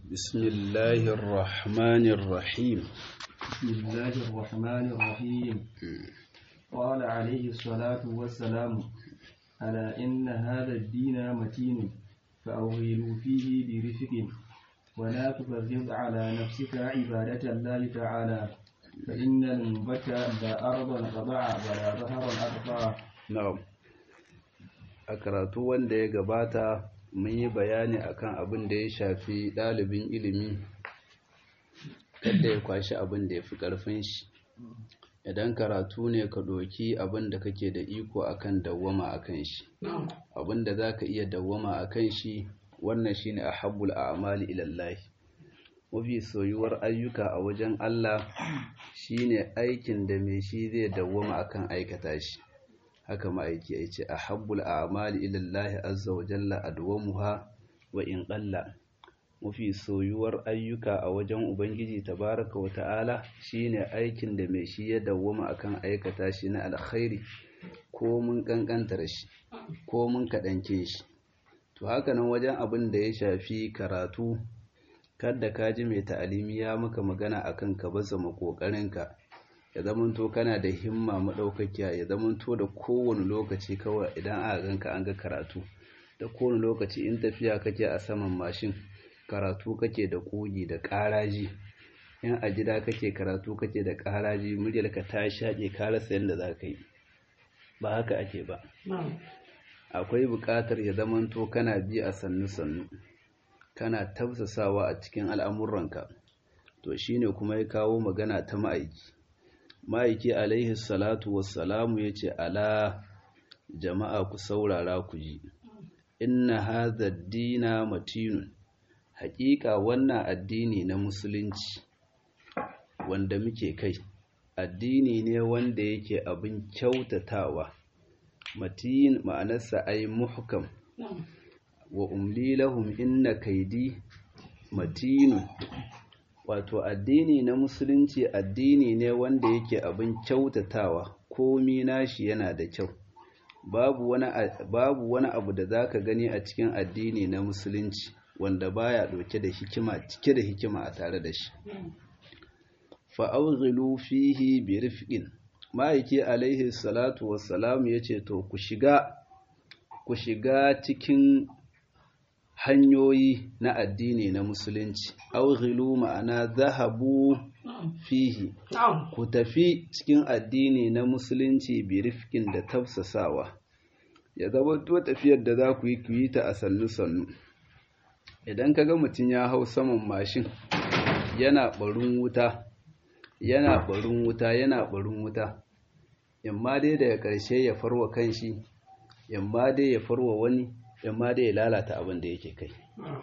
بسم الله الرحمن الرحيم بسم الله الرحمن الرحيم قال عليه الصلاة والسلام ألا إن هذا الدين متين فأوغلوا فيه برفق ولا تبغض على نفسك عبادة الله تعالى فإن المنبت لا أرضا قطع ولا ظهرا أقطع na'am a karatu wanda ya gabata mun yi bayani akan abin da ya shafi ɗalibin ilimi kada ya kwashi abin da ya fi ƙarfin shi idan karatu ne ka ɗoki abin da kake da iko akan dawwama akan shi abin da za ka iya dawwama akan shi wannan shine ahabbul a'mali ilallahi mafi soyuwar ayyuka a wajen Allah shine aikin da mai shi zai dawwama akan aikata shi haka ma'aiki ya ce a habbul amali ilallahi azza wa jalla adwamuha wa in qalla mafi soyuwar ayyuka a wajen ubangiji tabaraka wa ta'ala shine aikin da mai shi ya dawwama akan aikata shi na alkhairi ko mun kankantar shi ko mun kadanke shi to haka nan wajen abin da ya shafi karatu kada ka ji mai ta'alimi ya maka magana akan ka baza makokarinka ya zamanto kana da himma maɗaukakiya ya zamanto da kowane lokaci kawai idan aka ganka an ga karatu da kowane lokaci in tafiya kake a saman mashin karatu kake da ƙugi da ƙaraji in a gida kake karatu kake da ƙaraji muryarka ta shaƙe ka rasa yadda za ka yi ba haka ake ba akwai buƙatar ya zamanto kana bi a sannu-sannu kana tafsasawa a cikin al'amuranka to shine kuma ya kawo magana ta ma'aiki ma'aiki alaihi salatu wassalamu ya ce ala jama'a ku saurara ku ji inna hadha dina matinun haƙiƙa wannan addini na musulunci wanda muke kai addini ne wanda yake abin kyautatawa matin ma'anarsa ai muhkam wa umli lahum inna kaidi matinun wato addini na musulunci addini ne wanda yake abin kyautatawa komi nashi yana da kyau babu wani babu wani abu da zaka gani a cikin addini na musulunci wanda baya dauke da hikima cike da hikima a tare da shi fa awghilu fihi bi rifqin ma'aiki alaihi salatu wassalam yace to ku shiga ku shiga cikin hanyoyi na addini na musulunci aughilu ma'ana zahabu fihi ku tafi cikin addini na musulunci bi rifkin da tafsasawa ya zama to tafiyar da za ku yi ku yi ta a sannu sannu idan ka ga mutum ya hau saman mashin yana barin wuta yana barin wuta yana barin wuta yamma dai daga ƙarshe ya farwa kanshi yamma dai ya farwa wani yamma dai ya lalata abin da yake kai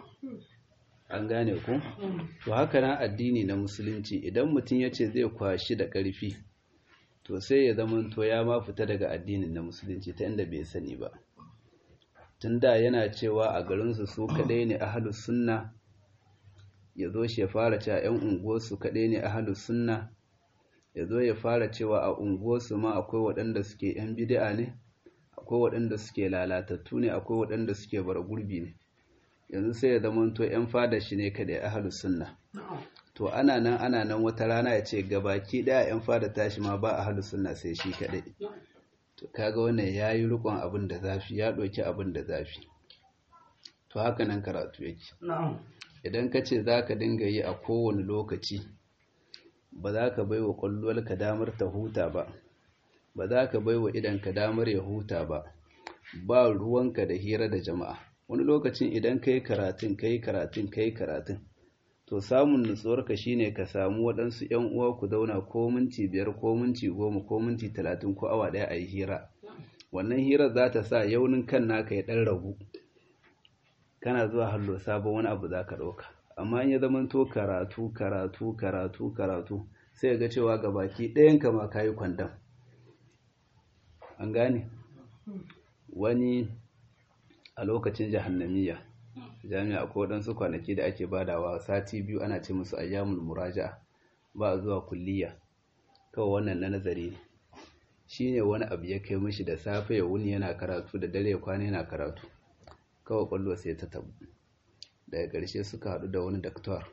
an gane ku to haka na addini na musulunci idan mutum ya ce zai kwashi da ƙarfi to sai ya zama to ya ma fita daga addinin na musulunci ta inda bai sani ba tun da yana cewa a garinsu su kaɗai ne ahalus sunna ya zo shi ya fara cewa 'yan unguwarsu kaɗai ne ahalus sunna ya zo ya fara cewa a unguwarsu ma akwai waɗanda suke 'yan bid'a ne akwai waɗanda suke lalatattu ne akwai waɗanda suke bara gurbi ne yanzu sai ya zama to 'yan fada shi ne kada ya ahalu sunna to ana nan ana nan wata rana ya ce gabaki ɗaya 'yan fada tashi ma ba ahalu sunna sai shi kaɗai to kaga wannan ya yi rikon abin da zafi ya ɗauki abin da zafi to haka nan karatu yake idan ka ce za ka dinga yi a kowane lokaci ba za ka bai wa ƙwallon damar ta huta ba ba za ka bai wa idanka damar ya huta ba ba ruwanka da hira da jama'a wani lokacin idan ka yi karatun ka yi karatun ka yi karatun to samun nutsuwarka shine ka samu waɗansu ‘yan uwa ku zauna ko minti biyar ko minti goma ko minti talatin ko awa ɗaya a yi hira wannan hirar za ta sa yaunin kan naka ya ɗan ragu kana zuwa hallo sabon wani abu za ka ɗauka amma in ya zama to karatu karatu karatu karatu sai ga cewa ga baki ɗayanka ma ka yi kwandam an gane wani a lokacin jahannamiya jami'a akwai waɗansu kwanaki da ake badawa sati biyu ana ce musu ayyamul muraja ba a zuwa kulliya kawai wannan na nazari ne shi ne wani abu ya kai mishi da safe ya wuni yana karatu da dare ya kwana yana karatu kawai kwallo sai ta tabu daga ƙarshe suka haɗu da wani daktar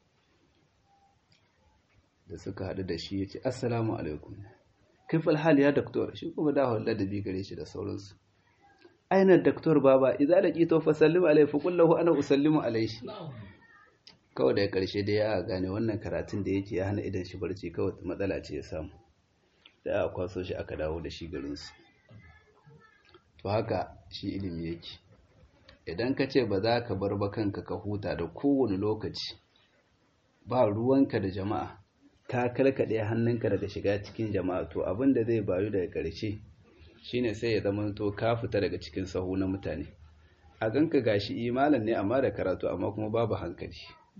da suka haɗu da shi ya ce assalamu alaikum kaifal hali ya daktar shi kuma da hawar ladabi gare shi da sauransu aina daktar baba idza da ƙito fa sallimu alaihi fa kullahu ana usallimu alaihi kawai daga ƙarshe dai ya gane wannan karatun da yake ya hana idan shi barci kawai matsala ce ya samu da aka kwaso shi aka dawo da shi garinsu to haka shi ilimi yake idan ka ce ba za ka bar ba kanka ka huta da kowane lokaci ba ruwanka da jama'a ka kalkaɗe hannunka daga shiga cikin jama'a to abin da zai bayu daga ƙarshe shine sai ya zama to ka fita daga cikin sahu na mutane a ganka gashi imanin ne amma da karatu amma kuma babu hankali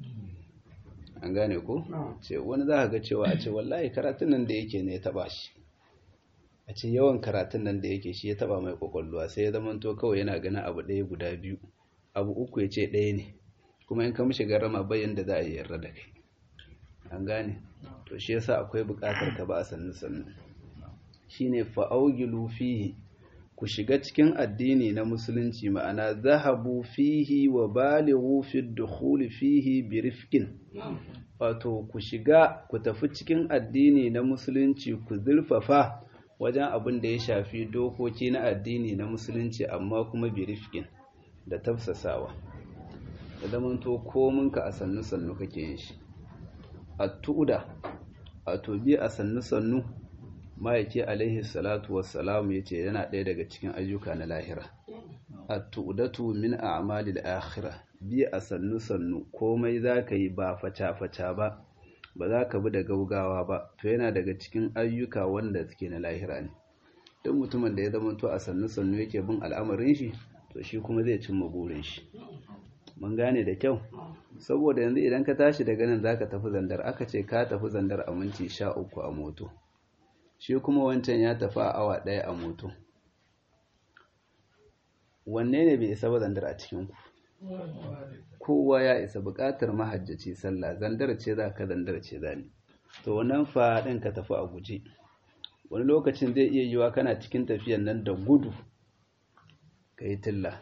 an gane ko ce wani za ka ga cewa a ce wallahi karatun nan da yake ne ya taba shi a ce yawan karatun nan da yake shi ya taba mai kwakwalwa sai ya zama to kawai yana ganin abu ɗaya guda biyu abu uku ya ce ɗaya ne kuma in ka mishi garama bayan da za a yi yarda da kai an gane to shi yasa akwai buƙatar ka ba a sannu sannu shine fa'augilu fihi ku shiga cikin addini na musulunci ma'ana zahabu fihi wa balighu fi dukhuli fihi bi rifqin wato ku shiga ku tafi cikin addini na musulunci ku zurfafa wajen abin da ya shafi dokoki na addini na musulunci amma kuma bi rifqin da tafsasawa da zamanto kominka a sannu sannu kake yin shi at-tu'da a tobi a sannu sannu ma'aiki alaihi salatu wassalam ya ce yana ɗaya daga cikin ayyuka na lahira at-tu'datu min a'malil akhirah bi a sannu sannu komai zaka yi ba faca faca ba ba za ka bi da gaugawa ba to yana daga cikin ayyuka wanda suke na lahira ne duk mutumin da ya zama to a sannu sannu yake bin al'amarin shi to shi kuma zai cimma burin shi mun gane da kyau saboda yanzu idan ka tashi daga nan zaka tafi zandar aka ce ka tafi zandar a minti sha uku a moto shi kuma wancan ya tafi a awa ɗaya a moto wanne ne bai isa ba zandar a cikinku kowa ya isa buƙatar mahajjaci sallah zandar ce za ka zandar ce za ni to wannan faɗin ka tafi a guje wani lokacin zai iya yiwa kana cikin tafiyan nan da gudu ka yi tilla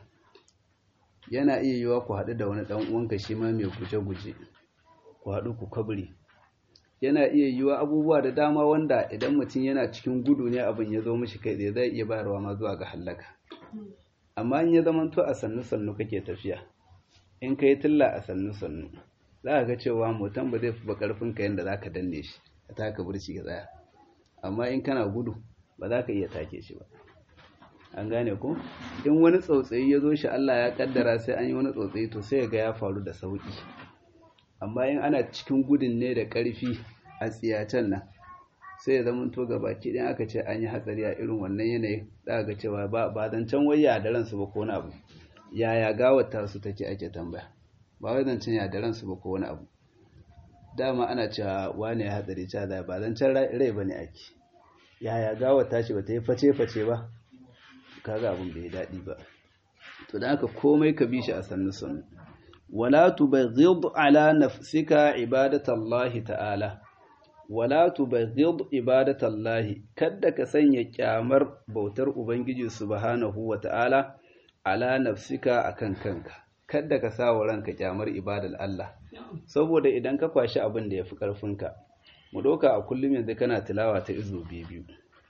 yana iya yiwa ku haɗu da wani ɗan uwanka shi ma mai guje-guje ku haɗu ku kabri yana iya yiwa abubuwa da dama wanda idan mutum yana cikin gudu ne abin ya zo mishi kai tsaye zai iya bayarwa ma zuwa ga hallaka amma in ya zama to a sannu sannu kake tafiya in ka yi tilla a sannu sannu za ka ga cewa motan ba zai fi ba karfin ka yadda za ka danne shi ka taka burci ka tsaya amma in kana gudu ba za ka iya take shi ba an gane ko in wani tsautsayi ya zo shi Allah ya kaddara sai an yi wani tsautsayi to sai ga ya faru da sauki amma in ana cikin gudun ne da ƙarfi a tsiyacen nan sai ya zama to gaba ɗin aka ce an yi hatsari a irin wannan yanayi za ga cewa ba ba zancen waya da ransu ba ko wani abu yaya gawar su take ake tambaya ba wai zancen ya da ransu ba ko wani abu dama ana cewa wane ya hatsari cewa da ba zancen rai ba ne ake yaya gawar tashi ba ta yi face-face ba kaga abin bai daɗi ba to da haka komai ka bi shi a sannu sannu wala tubaghid ala nafsika ibadatallahi ta'ala wala tubaghid ibadatallahi kada ka sanya kyamar bautar ubangiji subhanahu wa ta'ala ala nafsika akan kanka kada ka sa wa ranka kyamar ibadar Allah saboda idan ka kwashi abin da yafi karfinka mu doka a kullum yanzu kana tilawa ta izo biyu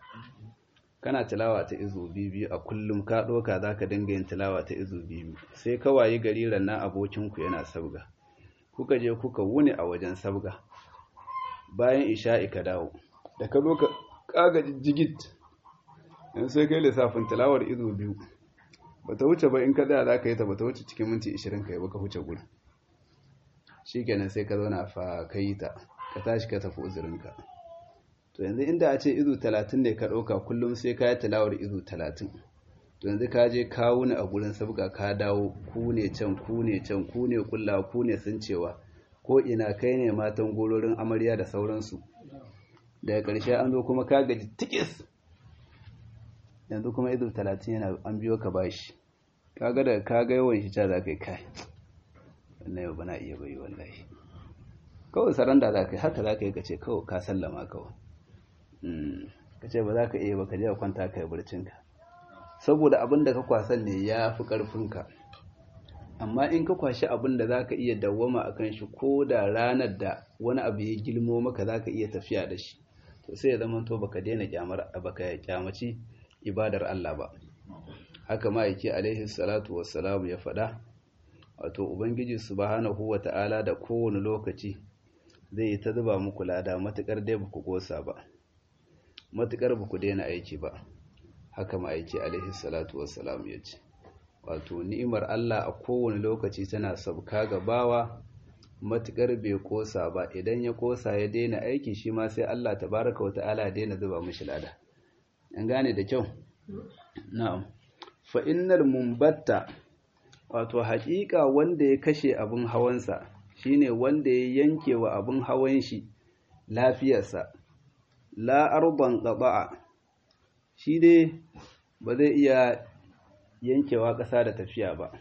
kana tilawa ta izo biyu a kullum ka ɗauka za ka dinga yin tilawa ta izo biyu sai ka wayi gari rannan abokinku yana sabga kuka je kuka wuni a wajen sabga bayan isha'i ka dawo da ka zo ka kaga jigit in sai kai lissafin tilawar izo biyu ba ta wuce ba in ka tsaya za ka yi ta ba ta wuce cikin minti ishirin ka yi ba ka wuce gurin shi kenan sai ka zauna fa ka yi ta ka tashi ka tafi uzurinka to yanzu inda a ce izu talatin ne ka ɗauka kullum sai ka yi tilawar izu talatin to yanzu ka je kawo ni a gurin sabga ka dawo ku ne can ku ne can ku ne kulla ku ne sun cewa ko ina kai ne matan gororin amarya da sauransu daga ƙarshe an zo kuma ka gaji tikis yanzu kuma izu talatin yana an biyo ka bashi kaga da ka ga yawan shi ca za ka yi kai wannan yau bana iya bai wallahi kawai saranda za ka yi haka za ka yi ka ce kawai ka sallama kawai ka ce ba za ka iya ba ka je a kwanta ka yi barcinka saboda abin da ka kwasan ne ya fi ƙarfinka amma in ka kwashi abin da za ka iya dawwama a kan shi ko da ranar da wani abu ya gilmo maka za ka iya tafiya da shi to sai ya zama to baka daina kyamar baka kyamaci ibadar Allah ba haka ma yake alaihi salatu wassalamu ya faɗa wato ubangiji subhanahu wata'ala da kowane lokaci zai yi ta zuba muku lada matukar dai baku gosa ba matukar baku daina aiki ba haka ma yake alaihi salatu wassalamu ya ce wato ni'imar Allah a kowane lokaci tana sabka ga bawa matukar bai kosa ba idan ya kosa ya daina aiki shi ma sai Allah tabaraka wa ta'ala ya daina zuba mishi lada an gane da kyau na'am fa innal mumbatta wato haƙiƙa wanda ya kashe abin hawansa shine wanda ya yanke wa abin hawan shi lafiyarsa la arban qada'a shi dai ba zai iya yankewa ƙasa da tafiya ba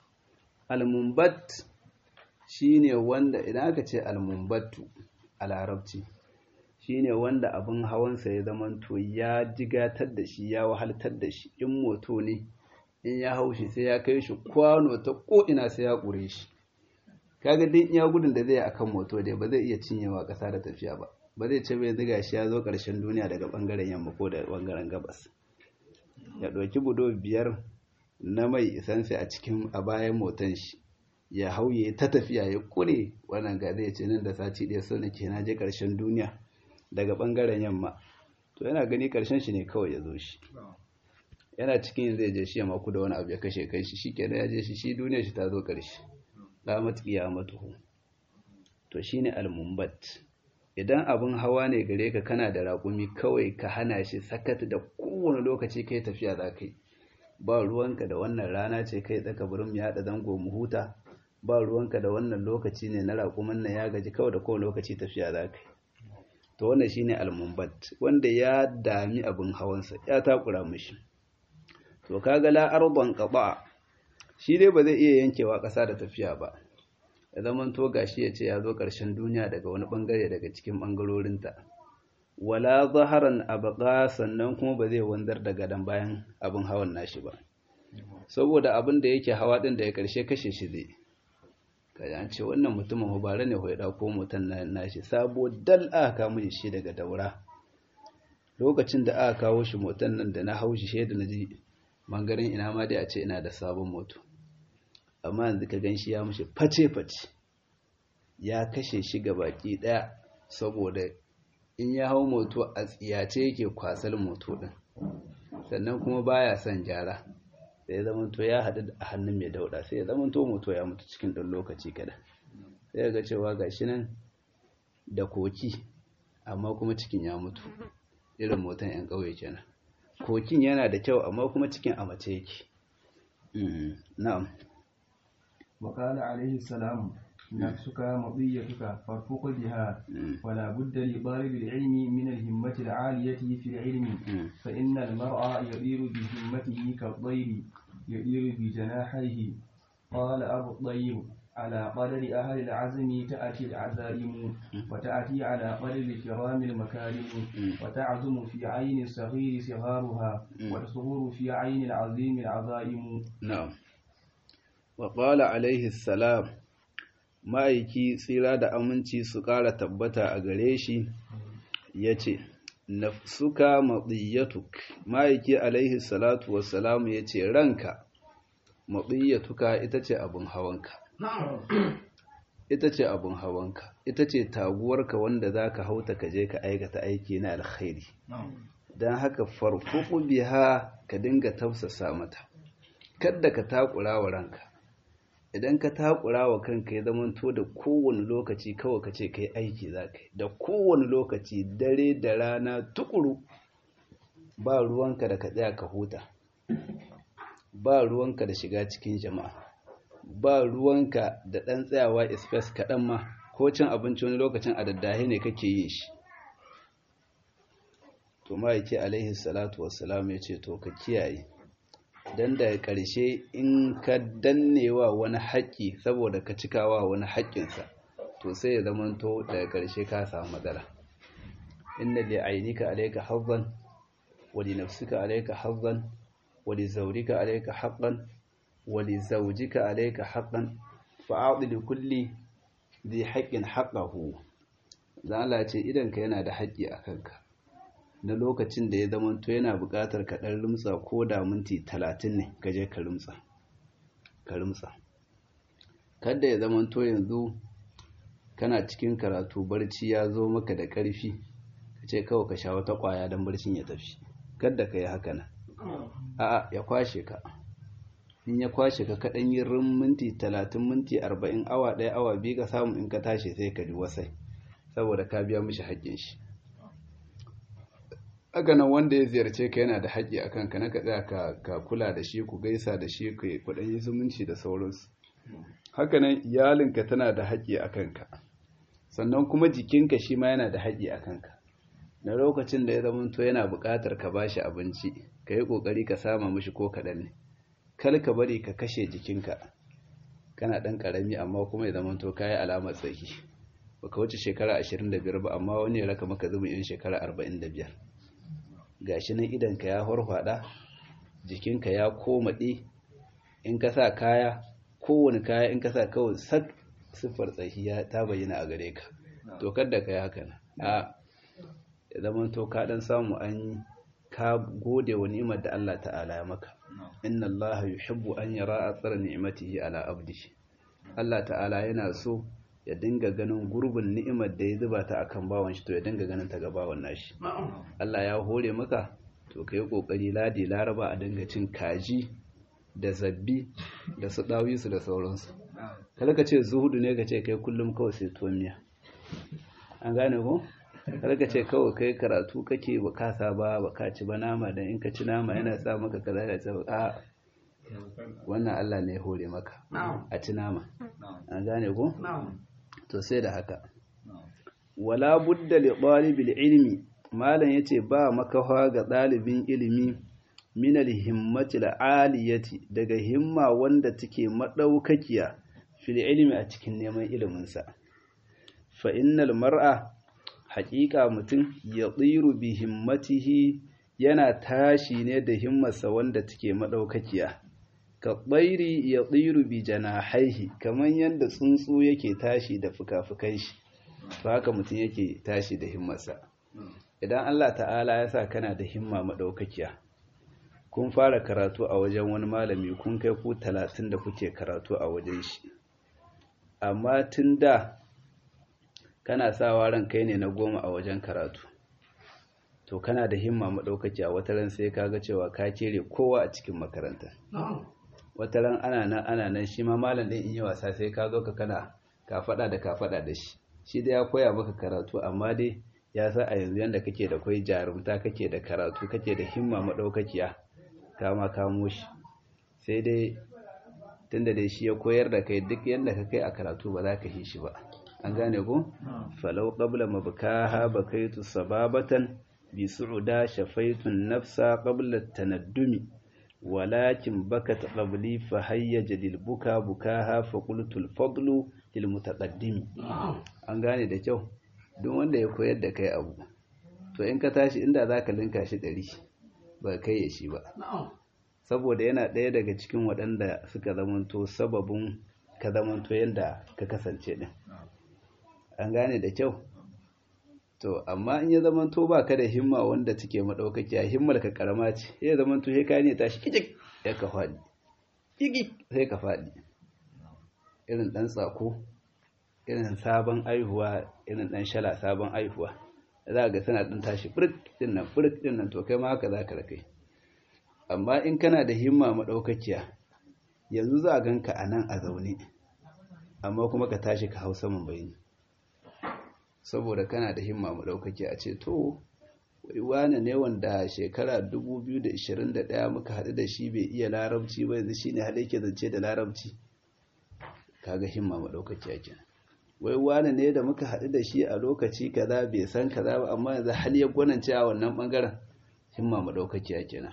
almumbat shine wanda idan aka ce almumbattu a larabci shine wanda abin hawansa ya zamanto ya jigatar da shi ya wahaltar da shi in moto ne in ya hau shi sai ya kai shi kwano ta ko'ina sai ya ƙure shi kaga din iya gudun da zai akan moto dai ba zai iya cinyewa ƙasa da tafiya ba ba zai ce bai ziga shi ya zo ƙarshen duniya daga ɓangaren yamma ko da ɓangaren gabas ya ɗauki budo biyar na mai isansa a cikin a bayan motan shi ya hauye ta tafiya ya kure wannan ga zai ce nan da sati ɗaya so nake na je ƙarshen duniya daga ɓangaren yamma to yana gani ƙarshen shi ne kawai ya zo shi yana cikin zai je shi ya maku da wani abu ya kashe kai shi shi kenan ya je shi shi duniya shi ta zo ƙarshe qamat qiyamatuhu to shine al-mumbat idan abin hawa ne gare ka kana da raƙumi kawai ka hana shi sakat da kowane lokaci kai tafiya za ka yi ba ruwanka da wannan rana ce kai tsaka burin ya haɗa zango mu huta ba ruwanka da wannan lokaci ne na raƙumin nan ya gaji kawai da kowane lokaci tafiya za ka yi to wannan shine al-mumbat wanda ya dami abin hawansa ya takura mishi to kaga la arban qaba shi dai ba zai iya yankewa ƙasa da tafiya ba ya zaman to gashi ya ce ya zo ƙarshen duniya daga wani bangare daga cikin bangarorinta wala zaharan abqa sannan kuma ba zai wanzar da gadan bayan abin hawan nashi ba saboda abin da yake hawa din da ya karshe kashe shi zai kaji an ce wannan mutumin hubare ne ya dauko motan nashi sabo dal aka kawo shi daga daura lokacin da aka kawo shi motan nan da na haushi shaida na ji bangaren ina ma dai a ce ina da sabon moto amma yanzu ka gan shi ya mushi face-face ya kashe shi ga baki daya saboda in ya hau moto a tsiyace yake kwasar moto din sannan kuma baya son gyara sai ya zamanto ya haɗu a hannun mai dauɗa sai ya zamanto moto ya mutu cikin ɗan lokaci kada sai ga cewa ga shi nan da koki amma kuma cikin ya mutu irin motan 'yan ƙauye kenan kokin yana da kyau amma kuma cikin a mace yake na'am وقال عليه السلام نفسك مضيتك فارفق بها ولا بد لطالب العلم من الهمة العالية في العلم فإن المرء يطير بهمته كالطير يطير بجناحيه قال أبو الطير على قدر أهل العزم تأتي العزائم وتأتي على قدر الكرام المكارم وتعزم في عين الصغير صغارها وتصغر في عين العظيم العظائم نعم waƙala alaihi salam ma'aiki tsira da aminci su ƙara tabbata a gare shi ya ce nafsuka maɗiyyatuk ma'aiki alaihi salatu wassalamu ya ce ranka maɗiyyatuka ita ce abin hawanka ita ce abin hawanka ita ce taguwarka wanda za ka hauta ka je ka aikata aiki na alkhairi don haka farfuku biha ka dinga tausasa mata kadda ka takura wa ranka idan ka takura wa kanka ya zamanto da kowane lokaci kawai ka ce ka yi aiki za ka yi da kowane lokaci dare da rana tukuru ba ruwanka da ka tsaya ka huta ba ruwanka da shiga cikin jama'a ba ruwanka da ɗan tsayawa espes kaɗan ma ko cin abinci wani lokacin a daddahe ne kake yin shi to ma'aiki alaihi salatu wassalam ya ce to ka kiyaye don daga ƙarshe in ka dannewa wani haƙƙi saboda ka cikawa wani haƙƙinsa to sai ya zamanto daga ƙarshe ka samu matsala inna li ainika alayka hazzan wa li nafsika alayka hazzan wa li zawrika alayka haqqan wa li zawjika alayka haqqan fa'ati li kulli dhi haqqin haqqahu dan Allah ce idan ka yana da haƙƙi a kanka na lokacin da ya zama to yana buƙatar ka dan rumtsa ko da minti 30 ne ka je ka rumtsa ka rumtsa kada ya zama to yanzu kana cikin karatu barci ya zo maka da ƙarfi ka ce kawai ka sha wata ƙwaya don barcin ya tafi kada ka yi haka nan a'a ya kwashe ka in ya kwashe ka kaɗan yi rin minti talatin minti arba'in awa ɗaya awa biyu ka samu in ka tashi sai ka ji wasai saboda ka biya mishi haƙƙin shi haka nan wanda ya ziyarce ka yana da haƙƙi a kanka na ka tsaya ka kula da shi ku gaisa da shi ku kuɗin yi zumunci da sauransu haka nan iyalinka tana da haƙƙi a kanka sannan kuma jikinka shi ma yana da haƙƙi a kanka na lokacin da ya zamanto yana buƙatar ka ba shi abinci ka yi ƙoƙari ka sama mishi ko kaɗan ne kar ka bari ka kashe jikinka kana ɗan ƙarami amma kuma ya zamanto ka yi alamar tsaki baka wuce shekara ashirin da biyar ba amma wani ya raka maka zubin yin shekara arba'in da biyar ga shi nan idanka ya horfaɗa jikinka ya komaɗe in ka sa kaya kowane kaya in ka sa kawai sak siffar tsahiya ta bayyana a gare ka to kada ka yi haka a ya zama to ka dan samu an ka gode wa ni'imar da Allah ta'ala ya maka inna Allah yuhibbu an yara athara ni'matihi ala abdihi Allah ta'ala yana so ya dinga ganin gurbin ni'imar da ya zuba ta akan bawan shi to ya dinga ganin ta ga bawan nashi Allah ya hore maka to kai kokari ladi laraba a dinga cin kaji da zabbi da su ɗawisu da sauransu kada ka ce zuhudu ne ka ce kai kullum kawai sai tuwon miya an gane ko kada ka ce kawai kai karatu kake ba kasa ba ba ka ci ba nama dan in ka ci nama yana sa maka kaza da sa a wannan Allah ne ya hore maka a ci nama an gane ko to sai da haka wala budda li talibil ilmi malam yace ba makawa ga ɗalibin ilimi minal himmatil aliyati daga himma wanda take madaukakiya fil ilmi a cikin neman iliminsa fa innal mar'a haqiqa mutum ya tsiru bi himmatihi yana tashi ne da himmarsa wanda take madaukakiya ka tsairi ya tsiru bi janahaihi kaman yanda tsuntsu yake tashi da fuka-fukan shi to haka mutum yake tashi da himmarsa idan Allah ta'ala ya sa kana da himma madaukakiya kun fara karatu a wajen wani malami kun kai ku talatin da kuke karatu a wajen shi amma tun da kana sawa ran kai ne na goma a wajen karatu to kana da himma maɗaukaki a wata ran sai kaga cewa ka kere kowa a cikin makaranta wata ran ana nan ana nan shi ma malam ɗin in yi wasa sai ka zo ka kana ka faɗa da ka faɗa da shi shi da ya koya maka karatu amma dai ya sa a yanzu yanda kake da kwai jarumta kake da karatu kake da himma maɗaukakiya kama kamo shi sai dai tunda dai shi ya koyar da kai duk yadda ka kai a karatu ba za ka yi shi ba an gane ko falau qabla mabkaha bakaitu sababatan bi su'uda shafaitun nafsa qabla tanaddumi walakin bakat qabli fa hayyaja lil buka bukaha fa qultu al fadlu lil mutaqaddimi an gane da kyau duk wanda ya koyar da kai abu to in ka tashi inda zaka linka shi ɗari ba kai ya shi ba saboda yana ɗaya daga cikin waɗanda suka zamanto sababin ka zamanto yadda ka kasance ɗin an gane da kyau to amma in ya zamanto ba ka da himma wanda take maɗaukakiya himmar ka karama ce ya zamanto sai ka ne tashi kijik ya ka faɗi igi sai ka faɗi irin ɗan tsako irin sabon aihuwa irin ɗan shala sabon aihuwa za ga tana ɗin tashi furik ɗin nan furik ɗin nan to kai ma haka za ka rakai amma in kana da himma maɗaukakiya yanzu za a ganka a nan a zaune amma kuma ka tashi ka hau saman bayani saboda kana da himma maɗaukakiya a ce to wane ne wanda shekara 2021 muka haɗu da shi bai iya larabci ba yanzu shine haɗe ke zance da larabci kaga himma maɗaukakiya kenan wai wane ne da muka haɗu da shi a lokaci kaza bai san kaza ba amma yanzu hal ya gwanance a wannan ɓangaren himma maɗaukakiya kenan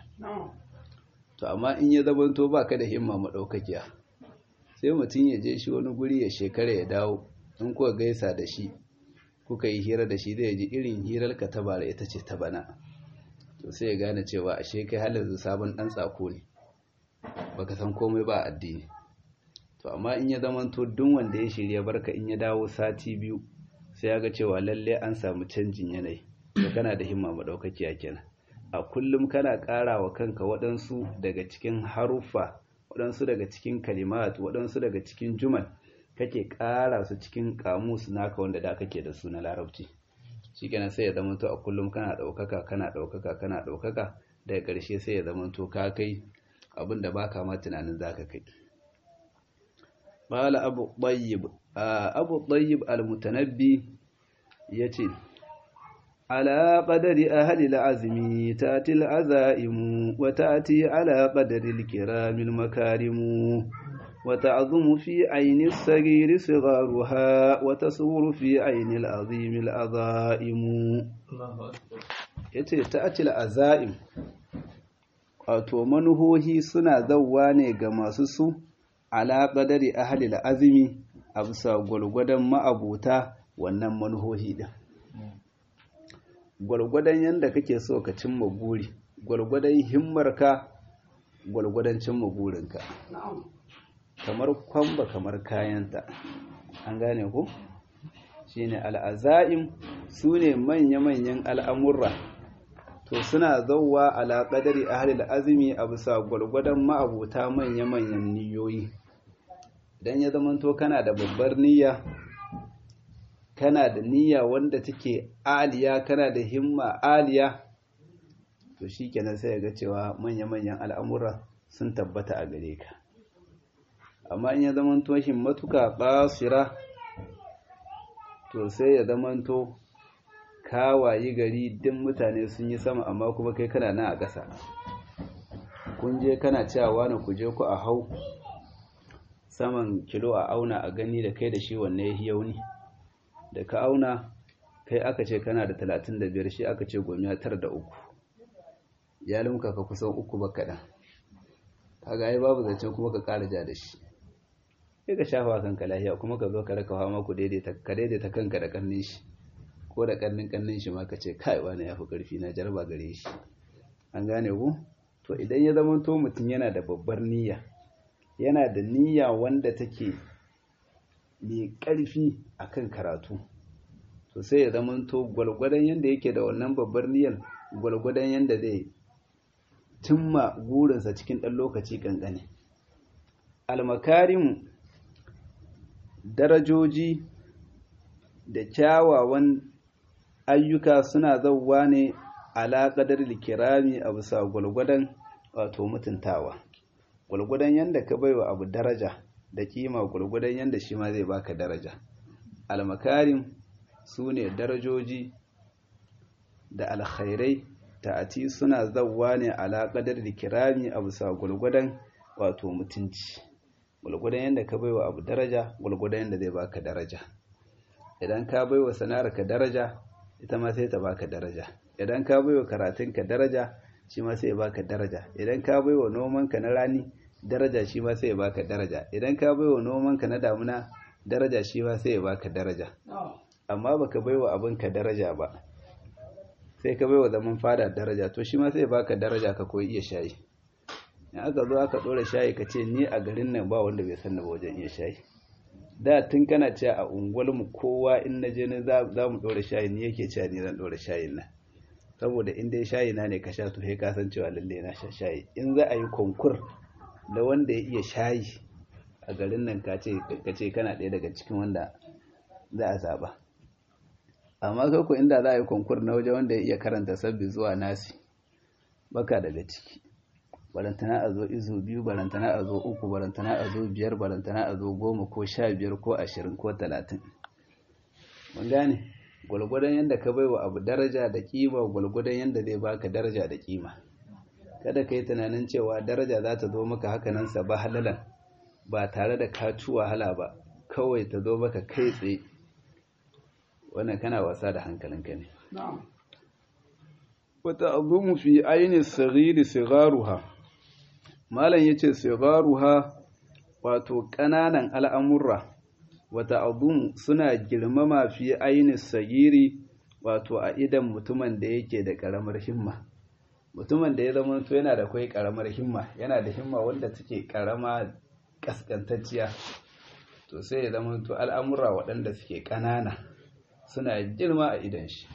to amma in ya zamanto ba ka da himma maɗaukakiya sai mutum ya je shi wani guri ya shekara ya dawo in kuwa gaisa da shi kuka yi hira da shi zai ji irin hirar ka ta bara ita ce ta bana to sai ya gane cewa ashe kai halin sabon ɗan tsako ne baka san komai ba addini to amma in ya zamanto duk wanda ya shirya barka in ya dawo sati biyu sai ya ga cewa lalle an samu canjin yanayi da kana da himma madaukakiya kenan a kullum kana ƙara wa kanka waɗansu daga cikin haruffa waɗansu daga cikin kalimat waɗansu daga cikin jumal kake ƙara su cikin kamus naka wanda da kake da su na larabci shikenan sai ya zamanto a kullum kana ɗaukaka kana ɗaukaka kana ɗaukaka daga ƙarshe sai ya zamanto ka kai abin da baka ma tunanin zaka kai qala abu tayyib abu tayyib al-mutanabbi yace على قدر أهل العزم تأتي العزائم وتأتي على قدر الكرام المكارم وتعظم في عين الصغير صغارها وتصور في عين العظيم العظائم yace ta'atil azaim wato manuhohi suna zawwa ne ga masu su ala qadari ahli azmi a bisa gwargwadon ma'abuta wannan manuhohi din gwargwadon yadda kake so ka cimma buri gwargwadon himmarka gwargwadon cimma burinka kamar kwamba kamar kayanta an gane ku shine al'aza'im su ne manya-manyan al'amurra to suna zauwa ala ƙadari a halil azumi a bisa gwargwadon ma'abuta manya-manyan niyoyi idan ya zamanto kana da babbar niyya kana da niyya wanda take aliya kana da himma aliya to shi kenan sai ga cewa manya-manyan al'amura sun tabbata a gare ka amma in ya zamanto himmatuka basira to sai ya zamanto kawayi gari din mutane sun yi sama amma kuma kai kana nan a ƙasa kun je kana cewa wani ku je ku a hau saman kilo a auna a gani da kai da shi wanne ya yauni da ka auna kai aka ce kana da talatin da biyar shi aka ce gomiya tara da uku ya limka ka kusan uku ba kaɗan kaga ai babu zancen kuma ka ƙara ja da shi sai ka shafa kanka lahiya kuma ka zo ka raka hawa maku ka daidaita kanka da ƙannin shi ko da ƙannin ƙannin shi ma ka ce kai wani ya fi ƙarfi na jarba gare shi an gane ku to idan ya zama to mutum yana da babbar niyya yana da niyya wanda take mai ƙarfi a kan karatu to sai ya zamanto gwalgwadon yadda yake da wannan babbar niyyar gwalgwadon yadda zai cimma burinsa cikin ɗan lokaci ƙanƙane almakarim darajoji da kyawawan ayyuka suna zauwa ne alaƙadar kirami a bisa gwalgwadon wato mutuntawa gwalgwadon yadda ka baiwa abu daraja da kima gurgudan yadda shi ma zai baka daraja almakarim su ne darajoji da alkhairai ta'ati suna zawwa ne alaƙadar da kirami a bisa gurgudan wato mutunci gurgudan yadda ka baiwa abu daraja gurgudan yadda zai baka daraja idan ka baiwa sana'arka daraja ita ma sai ta baka daraja idan ka baiwa karatunka daraja shi ma sai ya baka daraja idan ka baiwa nomanka na rani daraja shi ma sai ya baka daraja idan ka baiwa nomanka na damuna daraja shi ma sai ya baka daraja amma baka baiwa abinka daraja ba sai ka baiwa zaman fada daraja to shi ma sai ya baka daraja ka koyi iya shayi in aka zo aka dora shayi ka ce ni a garin nan ba wanda bai sanna ba wajen iya shayi da tun kana cewa a unguwarmu kowa in na je ne za mu dora shayi ni yake cewa ni zan dora shayin nan saboda in dai shayi na ne ka sha to sai ka san cewa lalle na sha shayi in za a yi konkur da wanda ya iya shayi a garin nan ka ce kana ɗaya daga cikin wanda za a zaɓa amma kai inda za a yi konkur na waje wanda ya iya karanta sabbi zuwa nasi baka daga ciki barantana a zo izo biyu barantana a zo uku barantana a zo biyar barantana a zo goma ko sha biyar ko ashirin ko talatin mun gane gwalgwadon yadda ka baiwa abu daraja da kima gwalgwadon yadda zai baka daraja da kima kada ka yi tunanin cewa daraja za ta zo maka hakanan sa ba halalan ba tare da ka ci wahala ba kawai ta zo maka kai tsaye wannan kana wasa da hankalinka ne wata azumu fi aini sagiri sigaruha malam yace sigaruha wato ƙananan al'amurra wata azumu suna girmama fi aini sagiri wato a idan mutumin da yake da ƙaramar himma mutumin da ya zama to yana da kai karamar himma yana da himma wanda take karama kaskantacciya to sai ya zama to al'amura waɗanda suke ƙanana suna girma a idan shi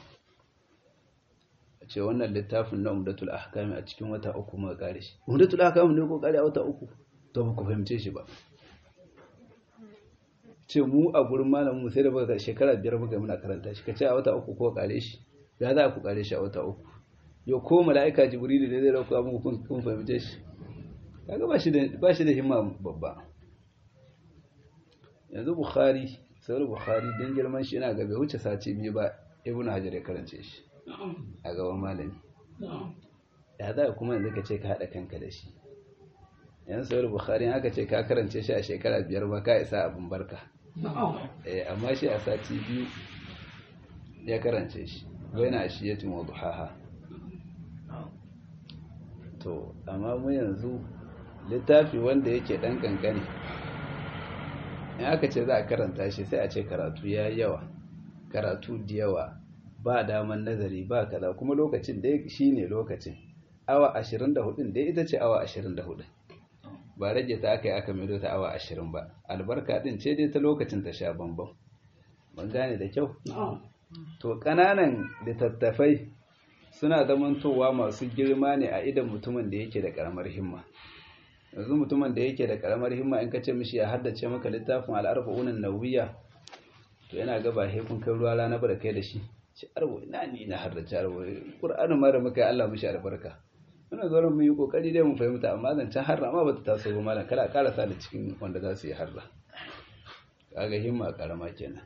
a ce wannan littafin na umdatul ahkami a cikin wata uku muka kare shi umdatul ahkami ne ko kare a wata uku to ba ku fahimce shi ba ce mu a gurin malamin mu sai da baka shekara biyar muka muna karanta shi ka ce a wata uku ko kare shi ya za ku kare shi a wata uku yau ko mala'ika jibrilu ne zai rauka muku kun fahimce shi kaga ba shi da ba shi da himma babba yanzu bukhari sauran bukhari don girman shi yana gabe wuce sace biyu ba ibn hajar ya karance shi a gaban malami ya za kuma yanzu ka ce ka haɗa kanka da shi yan sauran bukhari aka ce ka karance shi a shekara biyar ba ka isa abin barka amma shi a sati biyu ya karance shi bai na shi ya tumo duhaha to amma mu yanzu littafi wanda yake ɗan ƙanƙani in aka ce za a karanta shi sai a ce karatu ya yawa karatu da yawa ba daman nazari ba kaza kuma lokacin da shi ne lokacin awa 24 dai ita ce awa 24 ba rage ta aka yi aka maido ta awa 20 ba albarka din ce dai ta lokacin ta sha bambam ban gane da kyau to ƙananan littattafai suna zamantowa masu girma ne a idan mutumin da yake da ƙaramar himma yanzu mutumin da yake da karamar himma in ka ce mishi ya haddace maka littafin al'arba'unan nawiya to yana ga ba kun kai ruwa rana ba da kai da shi shi arbo ina ni na haddace arbo qur'anin ma da muka Allah mishi albarka muna zo mu yi kokari dai mu fahimta amma zancen harra ma bata taso ba malam kada karasa da cikin wanda za su yi harra kaga himma karama kenan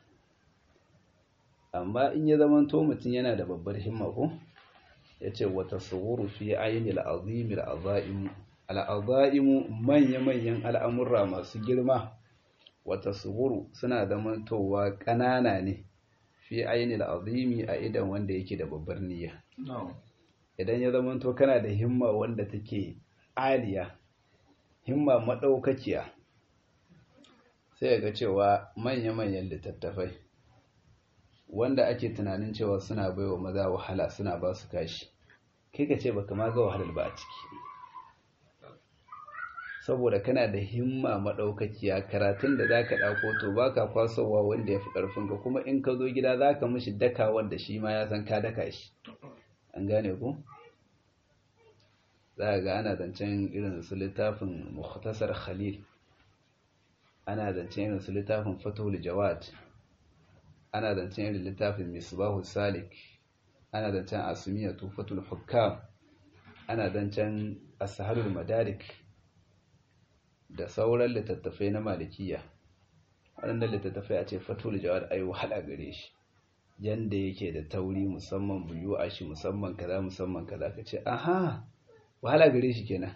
amma in ya zama to mutum yana da babbar himma ko yace wa tasawwuru fi aynil azimil azaim al'azaimu manya-manyan al'amurra masu girma wata suhuru suna zamantowa ƙanana ne fi ainihin azimi a idan wanda yake da babbar niyya idan ya zamanto kana da himma wanda take aliya himma maɗaukakiya sai ga cewa manya-manyan littattafai wanda ake tunanin cewa suna baiwa maza wahala suna ba su kashi kai ka ce baka ma ga wahalar ba a ciki saboda kana da himma maɗaukakiya karatun da za ka ɗauko to ba ka kwasowa wanda ya fi ƙarfinka kuma in ka zo gida za ka mishi daka wanda shi ma ya san ka daka shi an gane ku za ga ana zancen irin su littafin muhtasar khalil ana zancen irin su littafin fatul jawad ana zancen irin littafin misbahu salik ana zancen asumiya tufatul hukam ana zancen asaharul madarik da sauran littattafai na malikiya waɗanda littattafai a ce fatul jawad ai wahala gare shi yanda yake da tauri musamman buyu a shi musamman kaza musamman kaza ka ce aha wahala gare shi kenan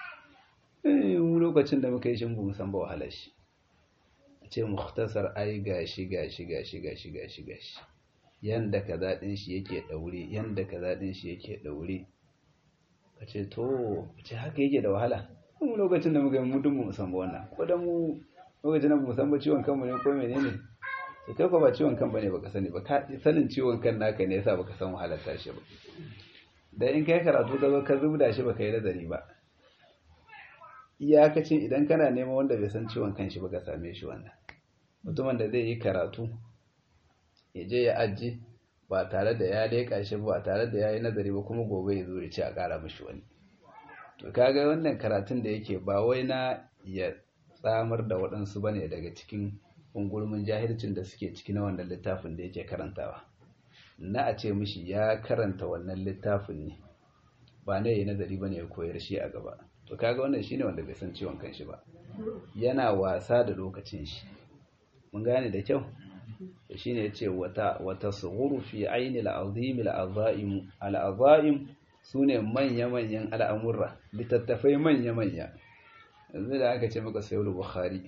eh mu lokacin da muka yi shi mu san ba wahala shi a ce mukhtasar ai gashi gashi gashi gashi gashi gashi yanda kaza din shi yake daure yanda kaza din shi yake daure ka ce to ce haka yake da wahala mu lokacin da muka yi mu dun mu san ba wannan ko da mu lokacin da mu san ba ciwon kanmu ne ko menene to kai ko ba ciwon kan bane baka sani ba ka sanin ciwon kan naka ne yasa baka san wahalar tashi ba dan in kai karatu ka zo ka zubda shi baka yi nazari ba iyakacin idan kana neman wanda bai san ciwon kan shi baka same shi wannan mutumin da zai yi karatu ya je ya aji ba tare da ya leƙa shi ba tare da ya yi nazari ba kuma gobe ya zo ya ce a ƙara mishi wani to kaga wannan karatun da yake ba wai na ya tsamar da waɗansu bane daga cikin ungulmin jahilcin da suke ciki na wannan littafin da yake karantawa na a ce mishi ya karanta wannan littafin ne ba ne ya nazari bane ya koyar shi a gaba to kaga wannan shine wanda bai san ciwon kanshi ba yana wasa da lokacin shi mun gane da kyau to shine yace wata wata sughuru fi aini al-azim al-azaim al-azaim sune manya manyan al'amurra littattafai manya manya yanzu da aka ce maka sayyid bukhari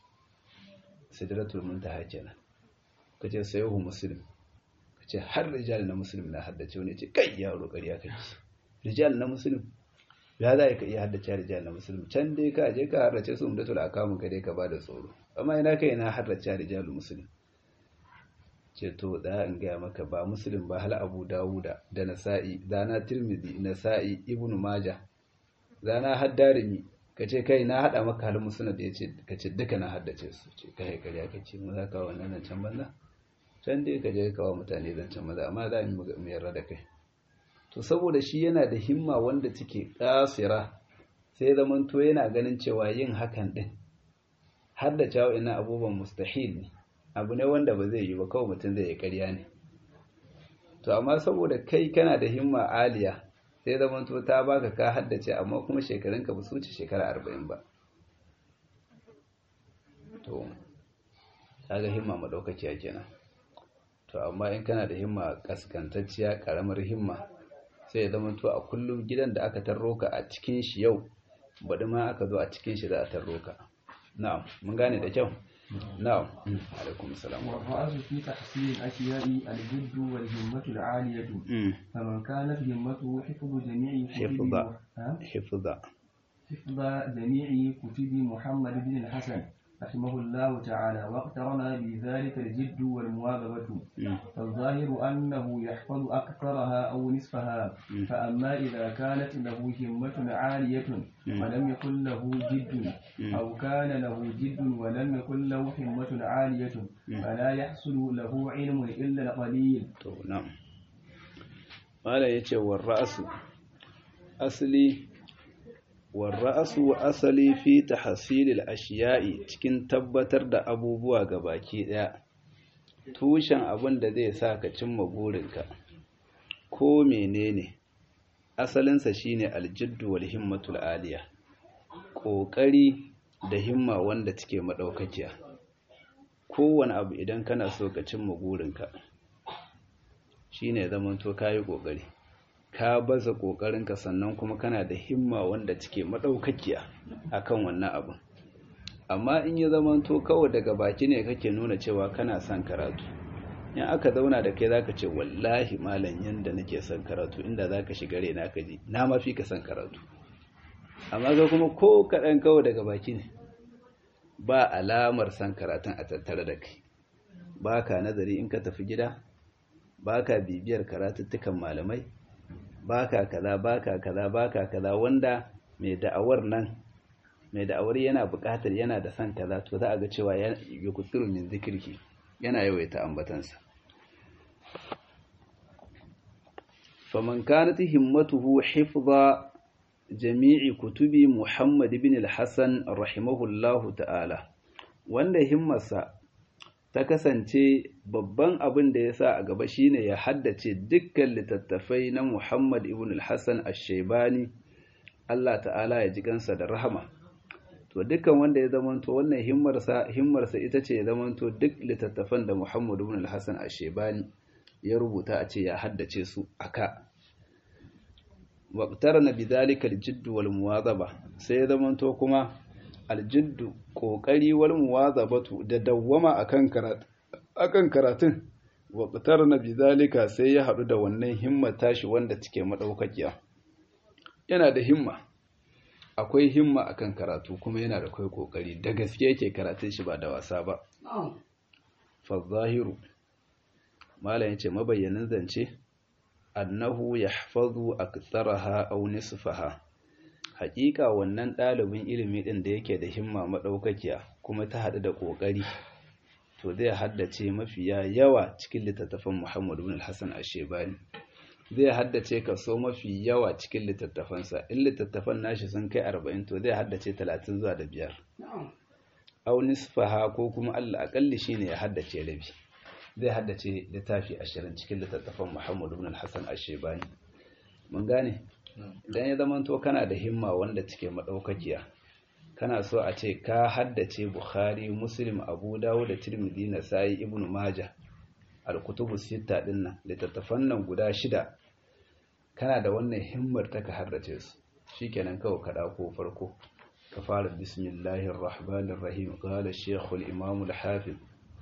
sidratul muntaha kenan kace sayyid muslim kace har rijal na muslim na haddace wani ce kai yaro ƙarya kake rijal na muslim ya za ka iya haddace rijal na muslim can dai ka je ka haddace su umdatul akamu ka dai ka bada tsoro amma ina kai na haddace rijal muslim ce ce to da in gaya maka ba muslim ba hal abu dawuda da nasa'i zana tirmidhi nasa'i ibnu maja zana haddarimi ka ce kai na hada maka hal musnad ya ce ka ce duka na haddace su ce kai kariya ka ce mu za ka wannan nan can banza can dai ka je ka kawo mutane zan can banza amma za mu mu yarda da kai to saboda shi yana da himma wanda take kasira sai zaman to yana ganin cewa yin hakan din har da cewa ina abubuwan mustahil ne abu ne wanda ba zai yi ba kawai mutum zai yi ƙarya ne to amma saboda kai kana da himma aliya sai zaman to ta baka ka haddace amma kuma shekarunka ba su wuce shekara arba'in ba to kaga himma madaukakiya kenan to amma in kana da himma kaskantacciya karamar himma sai ya zama to a kullum gidan da aka tarro ka a cikin shi yau baɗi ma aka zo a cikin shi za a tarro ka na'am mun gane da kyau na'am alaikum salam والرأس في تحصيل الأشياء الجد والهمة العالية فمن كانت همته حفظ جميع كتب حفظ. ها؟ hifza حفظ جميع كتب محمد بن الحسن رحمه الله تعالى واقترن بذلك الجد والمواظبة فالظاهر أنه يحفظ أكثرها أو نصفها فأما إذا كانت له همة عالية ولم يكن له جد أو كان له جد ولم يكن له همة عالية فلا يحصل له علم إلا القليل to na'am mala yace war ra'su asli war ra'su asali fi tahsilil ashiya'i cikin tabbatar da abubuwa gabaki daya tushen abin da zai sa ka cimma burinka ko menene asalinsa shine aljiddu wal himmatul aliya kokari da himma wanda take madaukakiya kowane abu idan kana so ka cimma burinka shine zaman to kayi kokari ka baza kokarinka sannan kuma kana da himma wanda take madaukakiya akan wannan abin amma in ya zaman to kawai daga baki ne kake nuna cewa kana son karatu in aka zauna da kai zaka ce wallahi malam yanda nake son karatu inda zaka shiga rena ka ji na mafi ka son karatu amma ga kuma ko kaɗan kawai daga baki ne ba alamar son karatun a tattare da kai ba ka nazari in ka tafi gida ba ka bibiyar karatuttukan malamai ba ka kaza ba ka kaza ba ka kaza wanda mai da'awar nan mai da'awar yana buƙatar yana da son kaza to za a ga cewa ya kutsiru min zikirki yana yawaita ambatansa faman kanat himmatuhu hifza jami'i kutubi Muhammad ibn al-Hassan rahimahullahu ta'ala wanda himmarsa ta kasance babban abin da ya sa a gaba shine ya haddace dukkan littattafai na Muhammad ibn al-Hassan ash-Shaybani Allah ta'ala ya ji kansa da rahama to dukkan wanda ya zamanto wannan himmarsa himmarsa ita ce ya zamanto duk littattafan da Muhammad ibn al-Hassan ash-Shaybani ya rubuta a ce ya haddace su aka waqtarana bidhalika al-jidd wal muwazaba sai ya zamanto kuma al-jidd kokari wal muwazabatu da dawwama akan karatu akan karatun waqtarana bidhalika sai ya hadu da wannan himma tashi wanda take madaukakiya yana da himma akwai himma akan karatu kuma yana da kai kokari da gaske yake karatun shi ba da wasa ba fa zahiru malam yace mabayyanin zance annahu yahfazu aktsaraha aw nisfaha haƙiƙa wannan ɗalibin ilimi ɗin da yake da himma madaukakiya kuma ta haɗu da ƙoƙari to zai haddace mafiya yawa cikin littattafan Muhammad ibn al-Hasan ash-Shaybani zai haddace kaso mafi yawa cikin littattafansa in littattafan nashi sun kai 40 to zai haddace 30 zuwa da biyar aw nisfaha ko kuma Allah akalli shine ya haddace rabi zai haddace littafi ashirin cikin littattafan Muhammad ibn al-Hassan ash-Shaybani mun gane idan ya zama to kana da himma wanda take madaukakiya kana so a ce ka haddace Bukhari Muslim Abu Dawud da Tirmidhi Nasa'i Ibn Majah al-kutubu sita din nan littattafan nan guda shida kana da wannan himmar ta ka haddace su shikenan kawai ka dauko farko ka fara bismillahir rahmanir rahim qala shaykh al-imam al-hafiz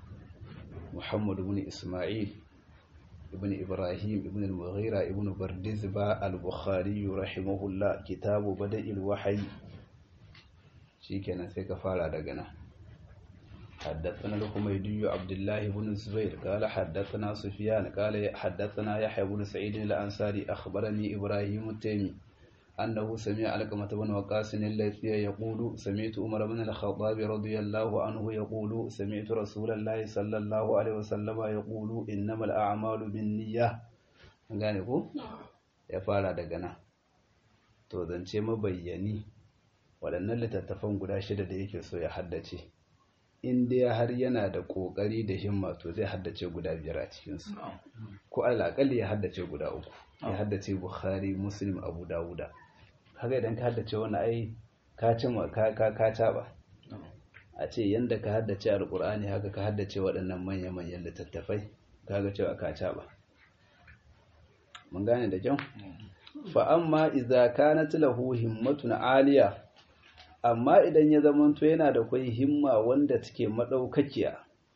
محمد بن إسماعيل ابن إبراهيم ابن المغيرة ابن بردزبة البخاري رحمه الله كتاب بدء الوحي شيكنا سيك فارا دغنا حدثنا الحميدي عبد الله بن الزبير قال حدثنا سفيان قال حدثنا يحيى بن سعيد الأنصاري أخبرني إبراهيم التيمي أنه سمع علقمة بن وقاص الذي يقول سمعت عمر بن الخطاب رضي الله عنه يقول سمعت رسول الله صلى الله عليه وسلم يقول إنما الأعمال بالنية gane ko ya fara daga nan to zance mabayyani waɗannan littattafan guda shida da yake so ya haddace in dai har yana da ƙoƙari da himma to zai haddace guda biyar a cikinsu ko alaƙalli ya haddace guda uku ya haddace bukhari muslim abu dawuda haka idan ka haddace wani ai ka cima ka ka ka caba a ce yanda ka haddace alƙur'ani haka ka haddace waɗannan manya-manyan littattafai kaga cewa ka caba mun gane da kyau fa amma idza kanat lahu himmatun aliya amma idan ya zamanto yana da kwai himma wanda take madaukakiya